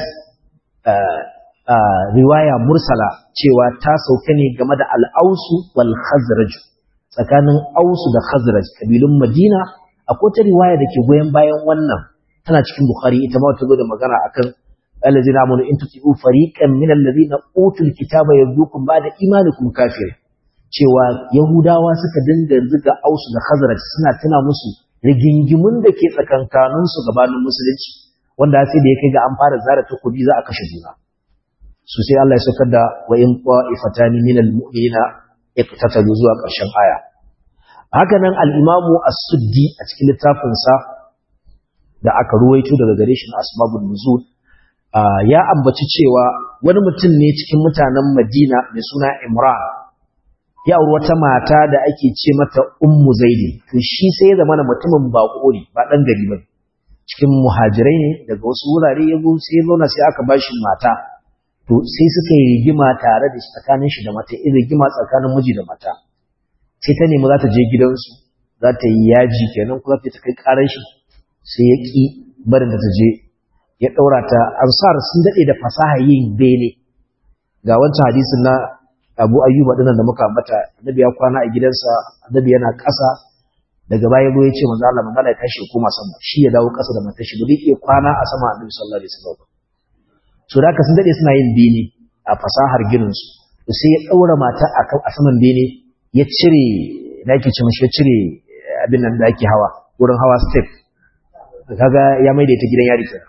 riwaya mursala cewa ta sauka ne game da al'ausu wal khazraj tsakanin ausu da khazraj kabilun Madina akwai ta riwaya da ke goyon bayan wannan tana cikin Bukhari ita ma ta zo da magana akan allazina amanu in tuti'u fariqan min allazina utul kitaba yardukum ba'da imanikum kafir cewa Yahudawa suka dinga ziga Ausu da Khazraj suna tuna musu rigingimun da ke tsakankanin su gabanin musulunci wanda sai da ya kai ga an fara zara takobi za a kashe juna su sai Allah ya saukar da wa in qa'ifatani minal mu'minina iqtatalu zuwa ƙarshen aya haka nan al-imamu as-suddi a cikin littafin sa da aka ruwaito daga gare shi na asbabun nuzul ya ambaci cewa wani mutum ne cikin mutanen Madina mai suna Imran ya auri wata mata da ake ce mata Ummu Zaidi to shi sai ya zama mutumin bako ne ba dan gari ba cikin muhajirai ne daga wasu wurare ya zo sai ya zauna sai aka bashi mata to sai suka yi rigima tare da tsakanin shi da mata irin rigima tsakanin miji da mata sai ta nemi za ta je gidansu za ta yi yaji kenan kuma ta kai karar shi sai ya ki barin da ta je ya daura ta ansar sun dade da fasaha yin bene ga wancan hadisin na Abu Ayyuba dinnan da muka ambata annabi ya kwana a gidansa annabi yana ƙasa daga baya zo ya ce manzo Allah manzo Allah ya tashi koma sama shi ya dawo ƙasa da matar shi ba zai iya kwana a sama annabi sallallahu alaihi wasallam so da sun dade suna yin bene a fasahar ginin su sai ya daura mata a saman bene ya cire da yake ce mishi ya cire abin nan da ake hawa wurin hawa step kaga ya maida ita gidan yari kenan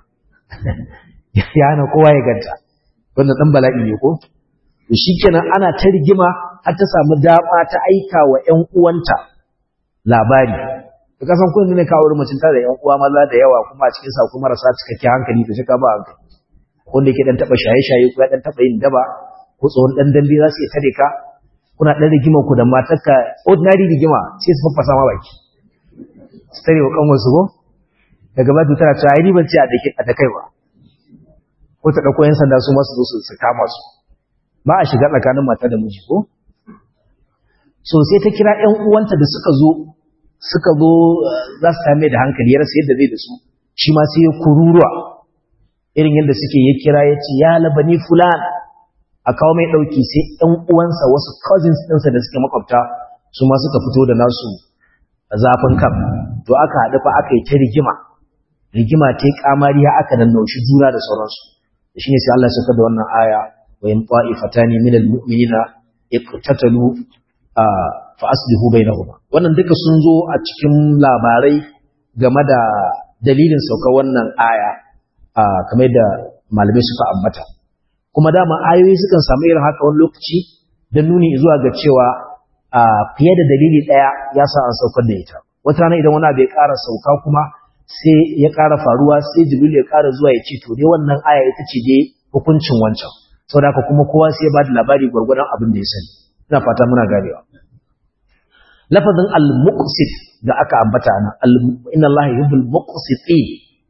ya hana kowa ya ganta wannan dan bala'i ne ko to shikenan ana ta rigima har ta samu dama ta aika wa ƴan uwanta labari ka san kun ne kawo mutum tare da ƴan uwa maza da yawa kuma a cikin sa kuma marasa cikakken hankali to shi ka ba hankali wanda yake dan taba shaye-shaye ko ya dan taba yin daba ko tsohon dan dambe za su iya tare ka kuna dan rigima ku da matarka ordinary rigima sai su fafasa ma baki su tare wa kanwar su ko daga ba tana cewa ai ni ban ce a dake a dakai ba ko ta dauko yan sanda su ma su zo su kama su ba a shiga tsakanin mata da miji ko so sai ta kira ƴan uwanta da suka zo suka zo za su same da hankali ya rasa yadda zai da su shi ma sai ya kururuwa irin yadda suke ya kira ya ce ya labani fulan a kawo mai ɗauki sai ‘yan uwansa wasu cousins ɗinsa da suke makwabta su ma suka fito da nasu zafin kan to aka haɗu fa aka yi ta rigima rigima ta yi kamari ya aka nan naushi juna da sauransu da shi ne sai Allah suka da wannan aya wa yin ƙwa'ifata ne minal mu'minina iqtatalu fa aslihu bainahuma wannan duka sun zo a cikin labarai game da dalilin sauka wannan aya kamar da malamai suka ambata kuma dama ayoyi sukan samu irin haka wani lokaci don nuni zuwa ga cewa fiye da dalili ɗaya ya sa an saukar da ita wata rana idan wani abu ya ƙara sauka kuma sai ya ƙara faruwa sai jibril ya ƙara zuwa ya ce to dai wannan aya ita ce dai hukuncin wancan saboda haka kuma kowa sai ya ba da labari gwargwadon abin da ya sani ina fata muna ganewa lafazin al-muqsit da aka ambata nan inna allaha yuhibbul muqsitin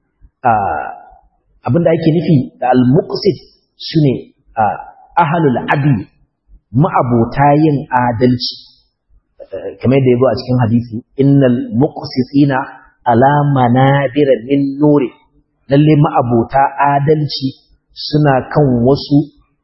abinda ake nufi da al-muqsit shine ahlul adl ma'abota yin adalci kamar da yazo a cikin hadisi innal muqsitina ala manabir min nuri lalle ma'abota adalci suna kan wasu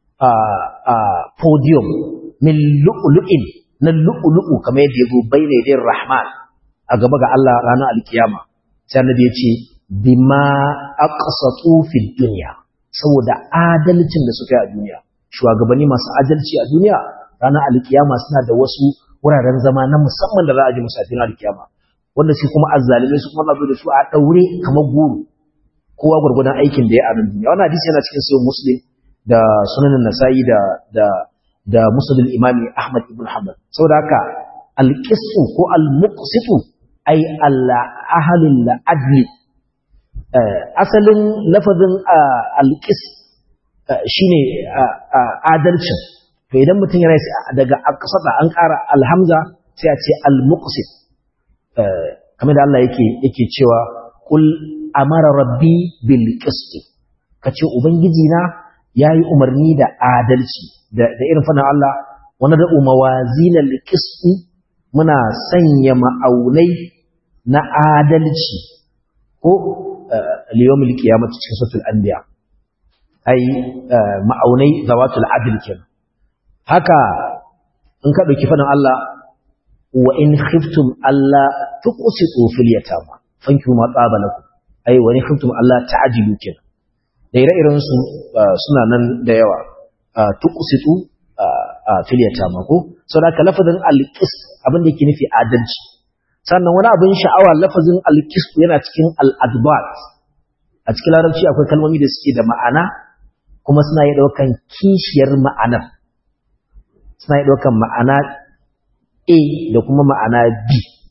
podium min lu'lu'in na lu'lu'u kamar yadda yazo bayna yadir rahman a gaba ga Allah ranar alkiyama sai annabi ya ce bima aqsatu fi dunya saboda adalcin da suka yi a duniya shugabanni masu adalci a duniya ranar alkiyama suna da wasu wuraren zama na musamman da za a ji musafin alkiyama wanda shi kuma azzalimai su kuma zo da su a daure kamar goro kowa gurgurdan aikin da ya a duniya wannan hadisi yana cikin sahih muslim da sunanin nasa'i da da da musnad imami ahmad ibn hanbal saboda haka alqisu ko almuqsitu ay alla ahlul adli asalin lafazin alƙis shine adalcin to idan mutum yana daga aqsada an ƙara alhamza sai a ce almuqsit kamar da Allah yake yake cewa qul amara rabbi bil qist kace ubangiji na yayi umarni da adalci da da irin fana Allah wani da mawazin al qist muna sanya ma'aunai na adalci ko liyomil kiyamati cikin suratul anbiya ai ma'aunai zawatul adl kenan haka in ka dauki fadan Allah wa in khiftum alla tuqsitu fil yatama fanki ma tsaba lakum ai wa in khiftum alla ta'dilu kenan da ire-iren su suna nan da yawa tuqsitu fil yatama ko saboda lafazin al-qis abin da yake nufi adalci sannan wani abin sha'awa lafazin alkistu yana cikin al'adbat a cikin larabci akwai kalmomi da suke da ma'ana kuma suna yi ɗaukan kishiyar ma'anar suna yi ɗaukan ma'ana A da kuma ma'ana B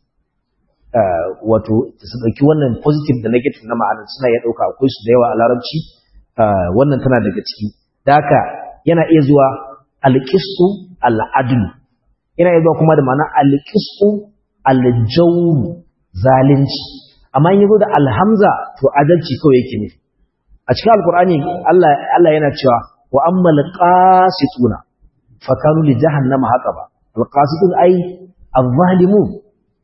wato su ɗauki wannan positive da negative na ma'anar suna iya ɗauka akwai su da yawa a larabci wannan tana daga ciki da haka yana iya zuwa alƙisu al'adlu yana iya zuwa kuma da ma'ana alƙisu aljawru zalunci amma in yazo da alhamza to adalci kawai yake ne a cikin alkur'ani Allah Allah yana cewa wa ammal qasituna fakanu li jahannama haqaba alqasitun ai az-zalimun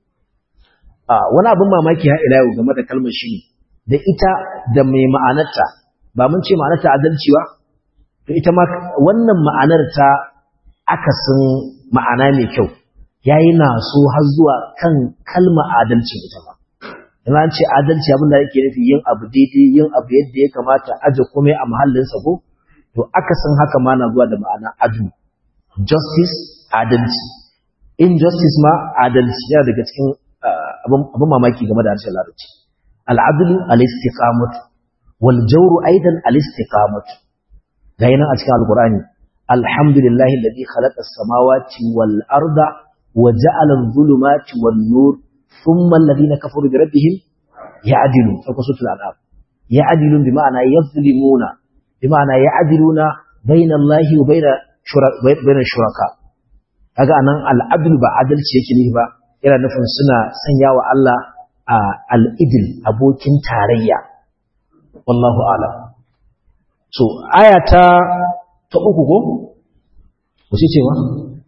wani abin mamaki ha ila yau game da kalmar shi da ita da mai ma'anarta ba mun ce ma'anarta adalci ba to ita ma wannan ma'anar ta akasin ma'ana mai kyau yayi na so har zuwa kan kalmar adalci ita ma in an ce adalci abin da yake nufi yin abu daidai yin abu yadda ya kamata aje komai a mahallinsa ko to akasin haka ma na zuwa da ma'ana adu justice adalci injustice ma adalci yana daga cikin abin mamaki game da harshen larabci al'adulu al-istiqamatu wal jawru aidan al-istiqamatu ga yana a cikin alqur'ani alhamdulillahi alladhi khalaqa as-samawati wal arda wa ja'ala adh-dhulumati wan nur thumma alladhina kafaru bi rabbihim ya'dilun fa kusutul al'ab ya'dilun bi ma'ana yadhlimuna bi ma'ana ya'diluna bayna allahi wa bayna bayna shuraka kaga anan al'adl ba adalci yake ne ba yana nufin suna sanya wa Allah a al'idil abokin tarayya wallahu alam so aya ta ta uku ko wace ce ma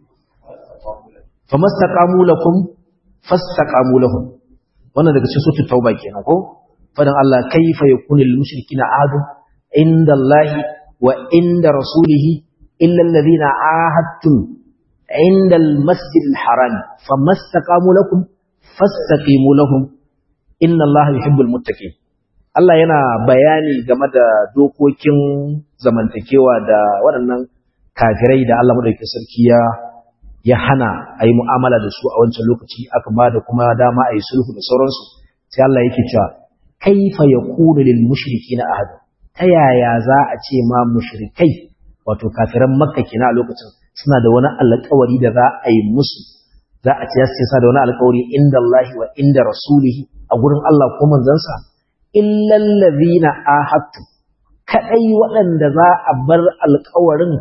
famastaqamu lakum fastaqamu lahum wannan daga cikin suratul tauba kenan ko fadan Allah kayfa yakunu lil mushrikina adu inda Allah wa inda rasulihi illa alladhina ahadtum عند المسجد الحرام فما استقاموا لكم فاستقيموا لهم إن الله يحب المتقين Allah yana bayani game da dokokin zamantakewa da waɗannan kafirai da Allah madaukakin sarki ya ya hana a yi mu'amala da su a wancan lokaci aka ba da kuma dama a yi sulhu da sauransu sai Allah yake cewa kaifa yakunu lil mushrikina ahad ta yaya za a ce ma mushrikai wato kafiran makka kina a lokacin suna da wani alƙawari da za a yi musu za a ce sa da wani alƙawari inda Allah wa inda rasulihi a gurin Allah ko manzansa illal ladhina ahadtu kadai waɗanda za a bar alƙawarin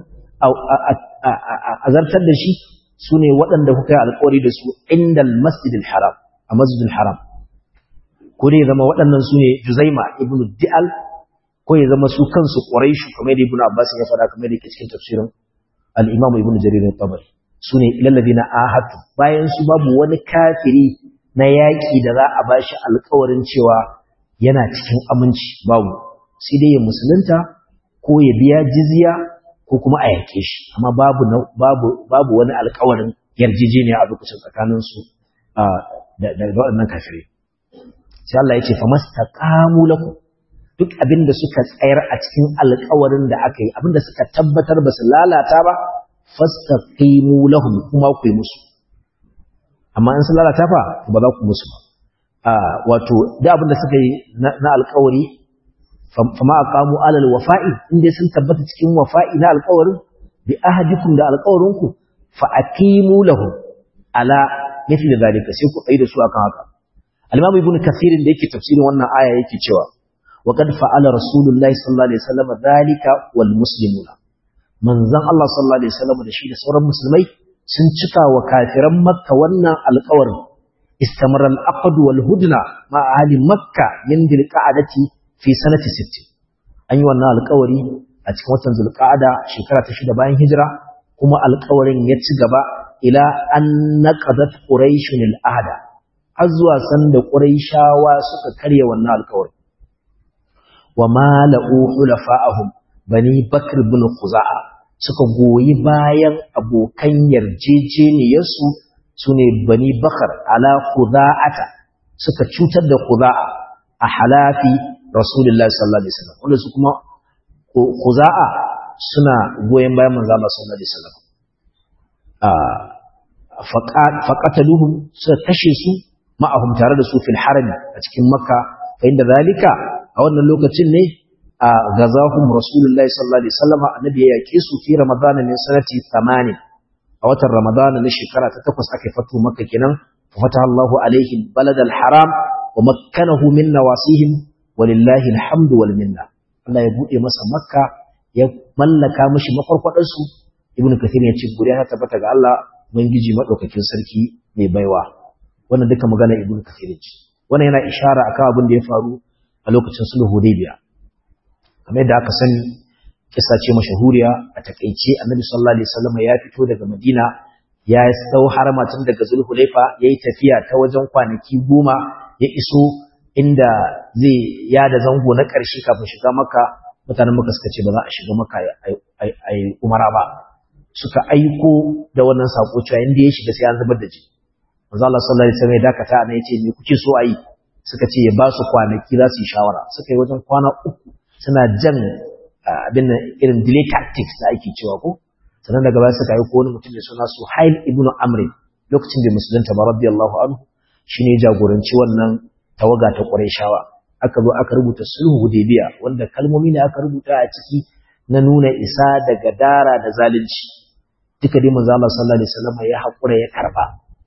a zartar da shi sune waɗanda kuka yi alƙawari da su inda masjidil haram a masjidil haram ko dai zama waɗannan sune Juzaima ibnu Di'al ko ya zama su kansu Quraishu kamar da Ibn Abbas ya faɗa kamar da yake cikin tafsirin al'imamu ibn jarir al-tabari su ne lallabi na ahatu bayan su babu wani kafiri na yaƙi da za a bashi alkawarin cewa yana cikin aminci babu sai dai ya musulunta ko ya biya jizya ko kuma a yaƙe shi amma babu babu babu wani alkawarin yarjejeniya a lokacin tsakanin su da waɗannan kafirai sai Allah ya ce fa mastaqamu lakum duk abin da suka tsayar a cikin alkawarin da aka yi abin da suka tabbatar ba su lalata ba fastaqimu lahum kuma ku yi musu amma in sun lalata fa ba za ku musu ba wato da abin da suka yi na alkawari fama aqamu alal wafa'i inda sun tabbata cikin wafa'i na alkawarin bi ahadikum da alkawarinku fa aqimu lahum ala mithli zalika sai ku tsaye da su akan haka al-imam ibn kathir da yake tafsirin wannan aya yake cewa وقد فعل رسول الله صلى الله عليه وسلم ذلك والمسلمون manzon Allah sallallahu alaihi wasallam da shi da sauran musulmai sun cika wa kafiran makka wannan alƙawarin istamara al-aqd wal hudna ma ahli makka min dil qa'adati fi sanati 60 an yi wannan alƙawari a cikin watan zulqa'ada shekara ta shida bayan hijira kuma alƙawarin ya ci gaba ila an naqadat quraish al-ahda har zuwa sanda quraishawa suka karya wannan alƙawarin wa mala'u hulafa'ahum bani bakr bin khuza'a suka goyi bayan abokan yarjejeniyarsu sune bani bakar ala khuza'ata suka cutar da khuza'a a halafi rasulullahi sallallahu alaihi wasallam wanda su kuma khuza'a suna goyen bayan manzo Allah sallallahu alaihi wasallam faqataluhum suka kashe su ma'ahum tare da su fil harami a cikin makka fa inda zalika a wannan lokacin ne a gazahum rasulullahi sallallahu alaihi wasallam annabi ya yake su fi ramadan min sanati 8 a watan ramadan na shekara ta takwas aka fatu makka kenan fataha Allahu alaihi balad al-haram wa makkanahu min nawasihim walillahi alhamdu wal minna Allah ya bude masa makka ya mallaka mishi makwarkwadar su ibnu kathir ya ce guriya ta tabbata ga Allah ubangiji madaukakin sarki mai baiwa wannan duka magana ibnu kathir ce wannan yana ishara akan abin da ya faru a lokacin sulhu hudaybiya kamar yadda aka sani kisa ce mashahuriya a takeice annabi sallallahu alaihi wasallam ya fito daga madina ya sau harama tun daga zulhulaifa yayi tafiya ta wajen kwanaki goma ya iso inda zai yada zango na ƙarshe kafin shiga maka mutanen maka suka ce ba za a shiga maka a yi umara ba suka aiko da wannan sako cewa inda ya shiga sai an zubar da ji manzo Allah sallallahu alaihi wasallam ya dakata ana yace me kuke so a yi suka ce ya ba su kwanaki za su yi shawara suka yi wajen kwana uku suna jan abin nan irin delay tactics da ake cewa ko sannan daga baya suka aiko wani mutum mai suna Suhail ibn Amr lokacin da musulunta ba radiyallahu anhu shine jagoranci wannan tawaga ta Qurayshawa aka zo aka rubuta sulhu Hudaybiya wanda kalmomi ne aka rubuta a ciki na nuna isa da gadara da zalunci duka dai manzo Allah sallallahu alaihi wasallam ya hakura ya karba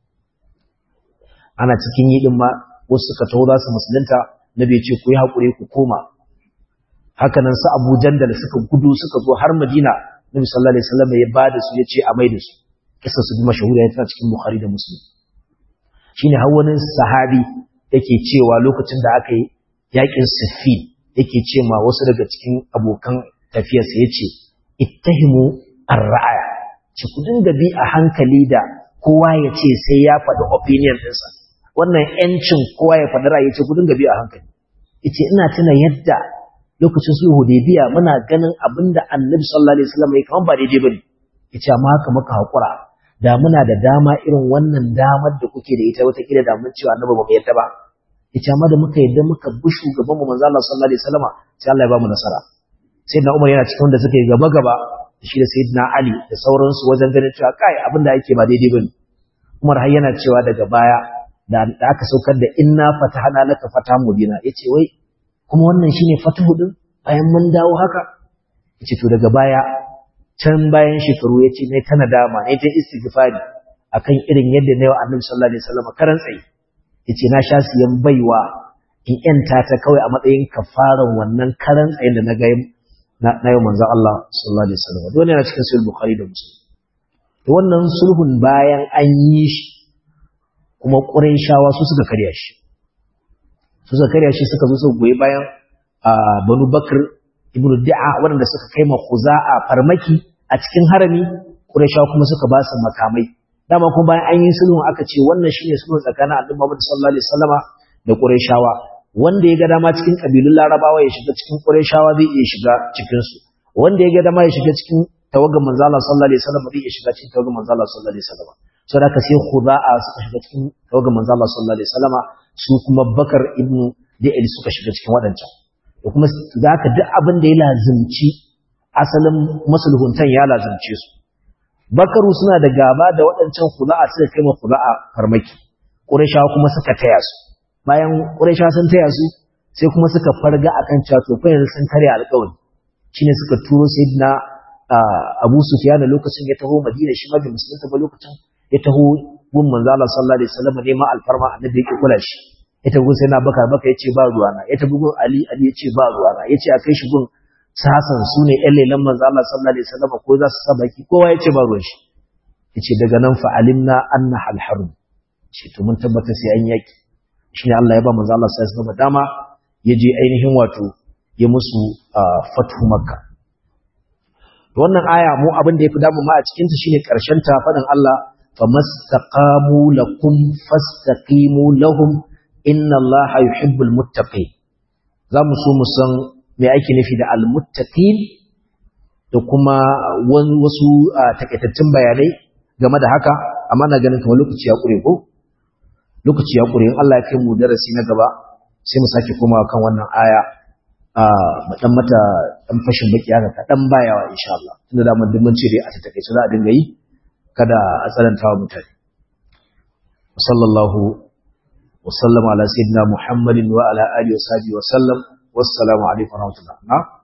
ana cikin yi din ma wasu suka taho za su musulunta nabi ya ce ku yi hakuri ku koma haka nan su Abu Jandal suka gudu suka zo har Madina nabi sallallahu alaihi wasallam ya bada su ya ce a mai da su kisa su bi mashahuriya tana cikin Bukhari da Muslim shine har wani sahabi yake cewa lokacin da aka yi yakin Siffin yake ce ma wasu daga cikin abokan tafiyarsa yace ittahimu ar-ra'aya ci ku dinga bi a hankali da kowa ya ce sai ya faɗi opinion ɗinsa wannan yancin kowa ya faɗi ra'ayi ce ku dinga bi a hankali yace ina tuna yadda lokacin sulhu Hudaybiya muna ganin abinda Annabi sallallahu alaihi wasallam ya kaman ba daidai bane yace amma haka muka hakura da muna da dama irin wannan damar da kuke da ita wata kila da mun cewa Annabi ba mu yadda ba yace amma da muka yadda muka bi shugaban mu manzo Allah sallallahu alaihi wasallam sai Allah ya ba mu nasara sayyidina Umar yana cikin wanda suka yi gaba gaba da shi da sayyidina Ali da sauransu wajen ganin cewa kai abinda ake ba daidai bane Umar har yana cewa daga baya da aka saukar da inna fatahana laka fata mubina yace wai kuma wannan shine fatahu din bayan mun dawo haka yace to daga baya can bayan shekaru yace ne ta nadama ne ta istighfari akan irin yadda nayi wa Annabi sallallahu alaihi wasallam karan tsayi yace na sha siyan baiwa in yanta ta kawai a matsayin kafaran wannan karan tsayin da na ga na yau manzon Allah sallallahu alaihi wasallam dole yana cikin sahih bukhari da muslim to wannan sulhun bayan an yi shi kuma Qurayshawa su suka karya shi su suka karya shi suka zo su goyi bayan Banu Bakr ibn Da'a waɗanda suka kai ma Khuza'a farmaki a cikin harami Qurayshawa kuma suka ba su makamai dama kuma bayan an yi sulhun aka ce wannan shine sulhun tsakanin Annabi Muhammad sallallahu alaihi wasallama da Qurayshawa wanda ya ga dama cikin kabilun Larabawa ya shiga cikin Qurayshawa zai iya shiga cikin su wanda ya ga dama ya shiga cikin tawagan manzo Allah sallallahu alaihi wasallam zai iya shiga cikin tawagan manzo Allah sallallahu alaihi wasallam saboda haka sai Khuza'a suka shiga cikin tawagan manzo Allah sallallahu alaihi wasallama su kuma Bakar ibn Da'il suka shiga cikin wadancan da kuma zaka duk abin da ya lazimci asalin masulhuntan ya lazimce su Bakaru suna da gaba da waɗancan Khuza'a suka kai ma Khuza'a farmaki Qurayshawa kuma suka taya su bayan Qurayshawa sun taya su sai kuma suka farga akan cewa to fa yanzu sun karya alƙawari shine suka turo sayyidina Abu Sufyan lokacin ya taho Madina shi ma da musulunta ba lokacin ya taho gun manzo Allah sallallahu alaihi wasallam ne ma alfarma annabi yake kula shi ya taho sai na baka baka yace ba ruwana ya taho gun Ali Ali yace ba ruwana yace a kai shi gun sasan su ne ƴan lelan manzo Allah sallallahu alaihi wasallam ko za su sa baki kowa yace ba ruwan shi yace daga nan fa alimna anna al harb ce to mun tabbata sai an yaki shine Allah ya ba manzo Allah sallallahu alaihi wasallam dama ya je ainihin wato ya musu fathu makka wannan aya mu abin da yafi damu ma a cikin ta shine karshen ta fadin Allah famastaqamu lakum fastaqimu lahum inna Allaha yuhibbul muttaqin zamu so mu san me ake nufi da almuttaqin da kuma wasu takaitattun bayanai game da haka amma na ganin kamar lokaci ya kure ko lokaci ya kure in Allah ya kai mu darasi na gaba sai mu sake komawa kan wannan aya mu dan mata dan fashin baki haka ka dan bayawa insha Allah tunda da mun mun ce dai a takaice za a dinga yi kada a tsananta wa mutane sallallahu wa sallama ala sayyidina muhammadin wa ala alihi wa sahbihi wa sallam wassalamu alaikum wa rahmatullah